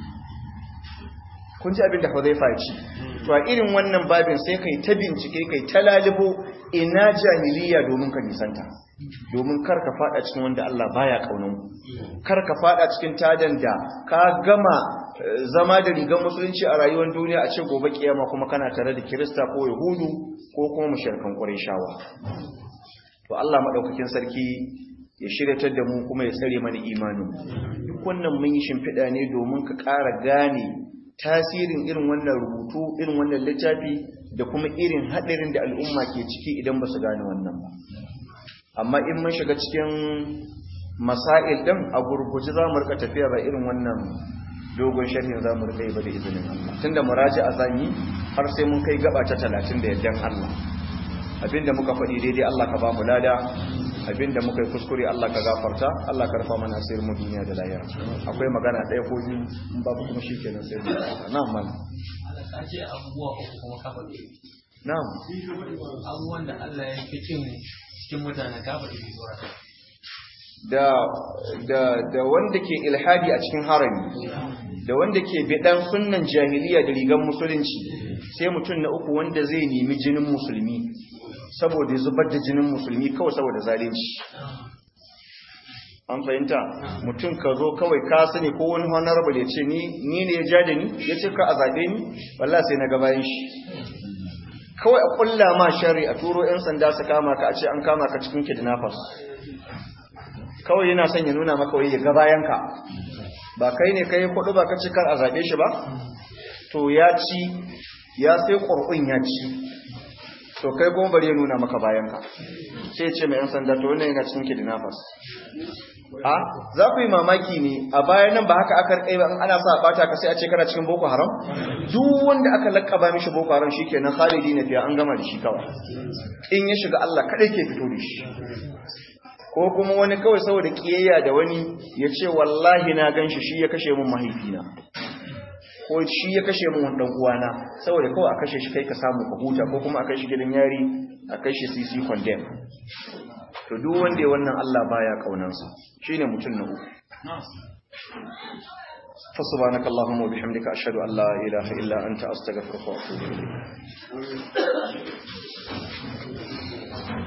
kun ji abin da Huzaifa ya ce to a irin wannan babin sai kai ta bincike kai ta lalibo ina jahiliya domin ka nisanta domin kar ka fada cikin wanda Allah baya kaunan kar ka fada cikin tadan da ka gama zama da rigar musulunci a rayuwar duniya a ce gobe kiyama kuma kana tare da kirista ko yahudu ko kuma mushrikan qurayshawa to Allah madaukakin sarki ya shiryatar da mu kuma ya tsare mana imanin duk wannan mun yi shimfiɗa ne domin ka ƙara gane tasirin irin wannan rubutu irin wannan littafi da kuma irin haɗarin da al'umma ke ciki idan ba su gane wannan ba amma in mun shiga cikin masail ɗin a gurguji za mu rika tafiya ba irin wannan dogon sharhin za mu rika yi ba da izinin Allah tunda muraji a zanyi har sai mun kai gaba ta talatin da yardan Allah abinda muka faɗi daidai Allah ka ba mu lada abinda muka yi kuskure Allah ka gafarta Allah ka rufa mana asirin mu duniya da lahira akwai magana ɗaya ko biyu in babu kuma shikenan sai mu na'am mal ce abubuwa uku kuma kafa ne na'am abubuwan da Allah ya fi kin cikin mutane kafa da zuwa da da da wanda ke ilhadi a cikin harami da wanda ke bidan sunnan jahiliya da rigan musulunci sai mutum na uku wanda zai nemi jinin musulmi saboda zubar da jinin musulmi kawai saboda zalunci an fahimta mutum ka zo kawai ka sani ko wani honorable ya ce ni ne ya ja da ni ya ce ka a zaɓe ni wallah sai na gabayin shi kawai a ƙulla ma shari a turo 'yan sanda su kama ka a ce an kama ka cikin kidnappers kawai yana son ya nuna maka wai ya gabayan ka ba kai ne kai kudu ba ka ci kar a zaɓe shi ba to ya ci ya sai ƙur'un ya ci to kai kuma bari ya nuna maka bayan ka sai ce mai 'yan sanda to wannan yana cikin kidnappers a za ku yi mamaki ne a bayan nan ba haka aka rikai ba in ana sa bata ka sai a ce kana cikin boko haram duk wanda aka lakkaba mishi boko haram shikenan khalidi na fiya an gama da shi kawai in ya shiga Allah kadai ke fito da shi ko kuma wani kawai saboda kiyayya da wani ya ce wallahi na ganshi shi ya kashe mun mahaifina ko shi ya kashe mun dan uwana saboda kawai a kashe shi kai ka samu ka huta ko kuma a kai shi gidan yari a kai shi CC condemn to duk wanda ya wannan Allah baya kaunansa shine mutum na uku fa subhanaka allahumma wa bihamdika ashhadu an la ilaha illa anta astaghfiruka wa atubu ilayk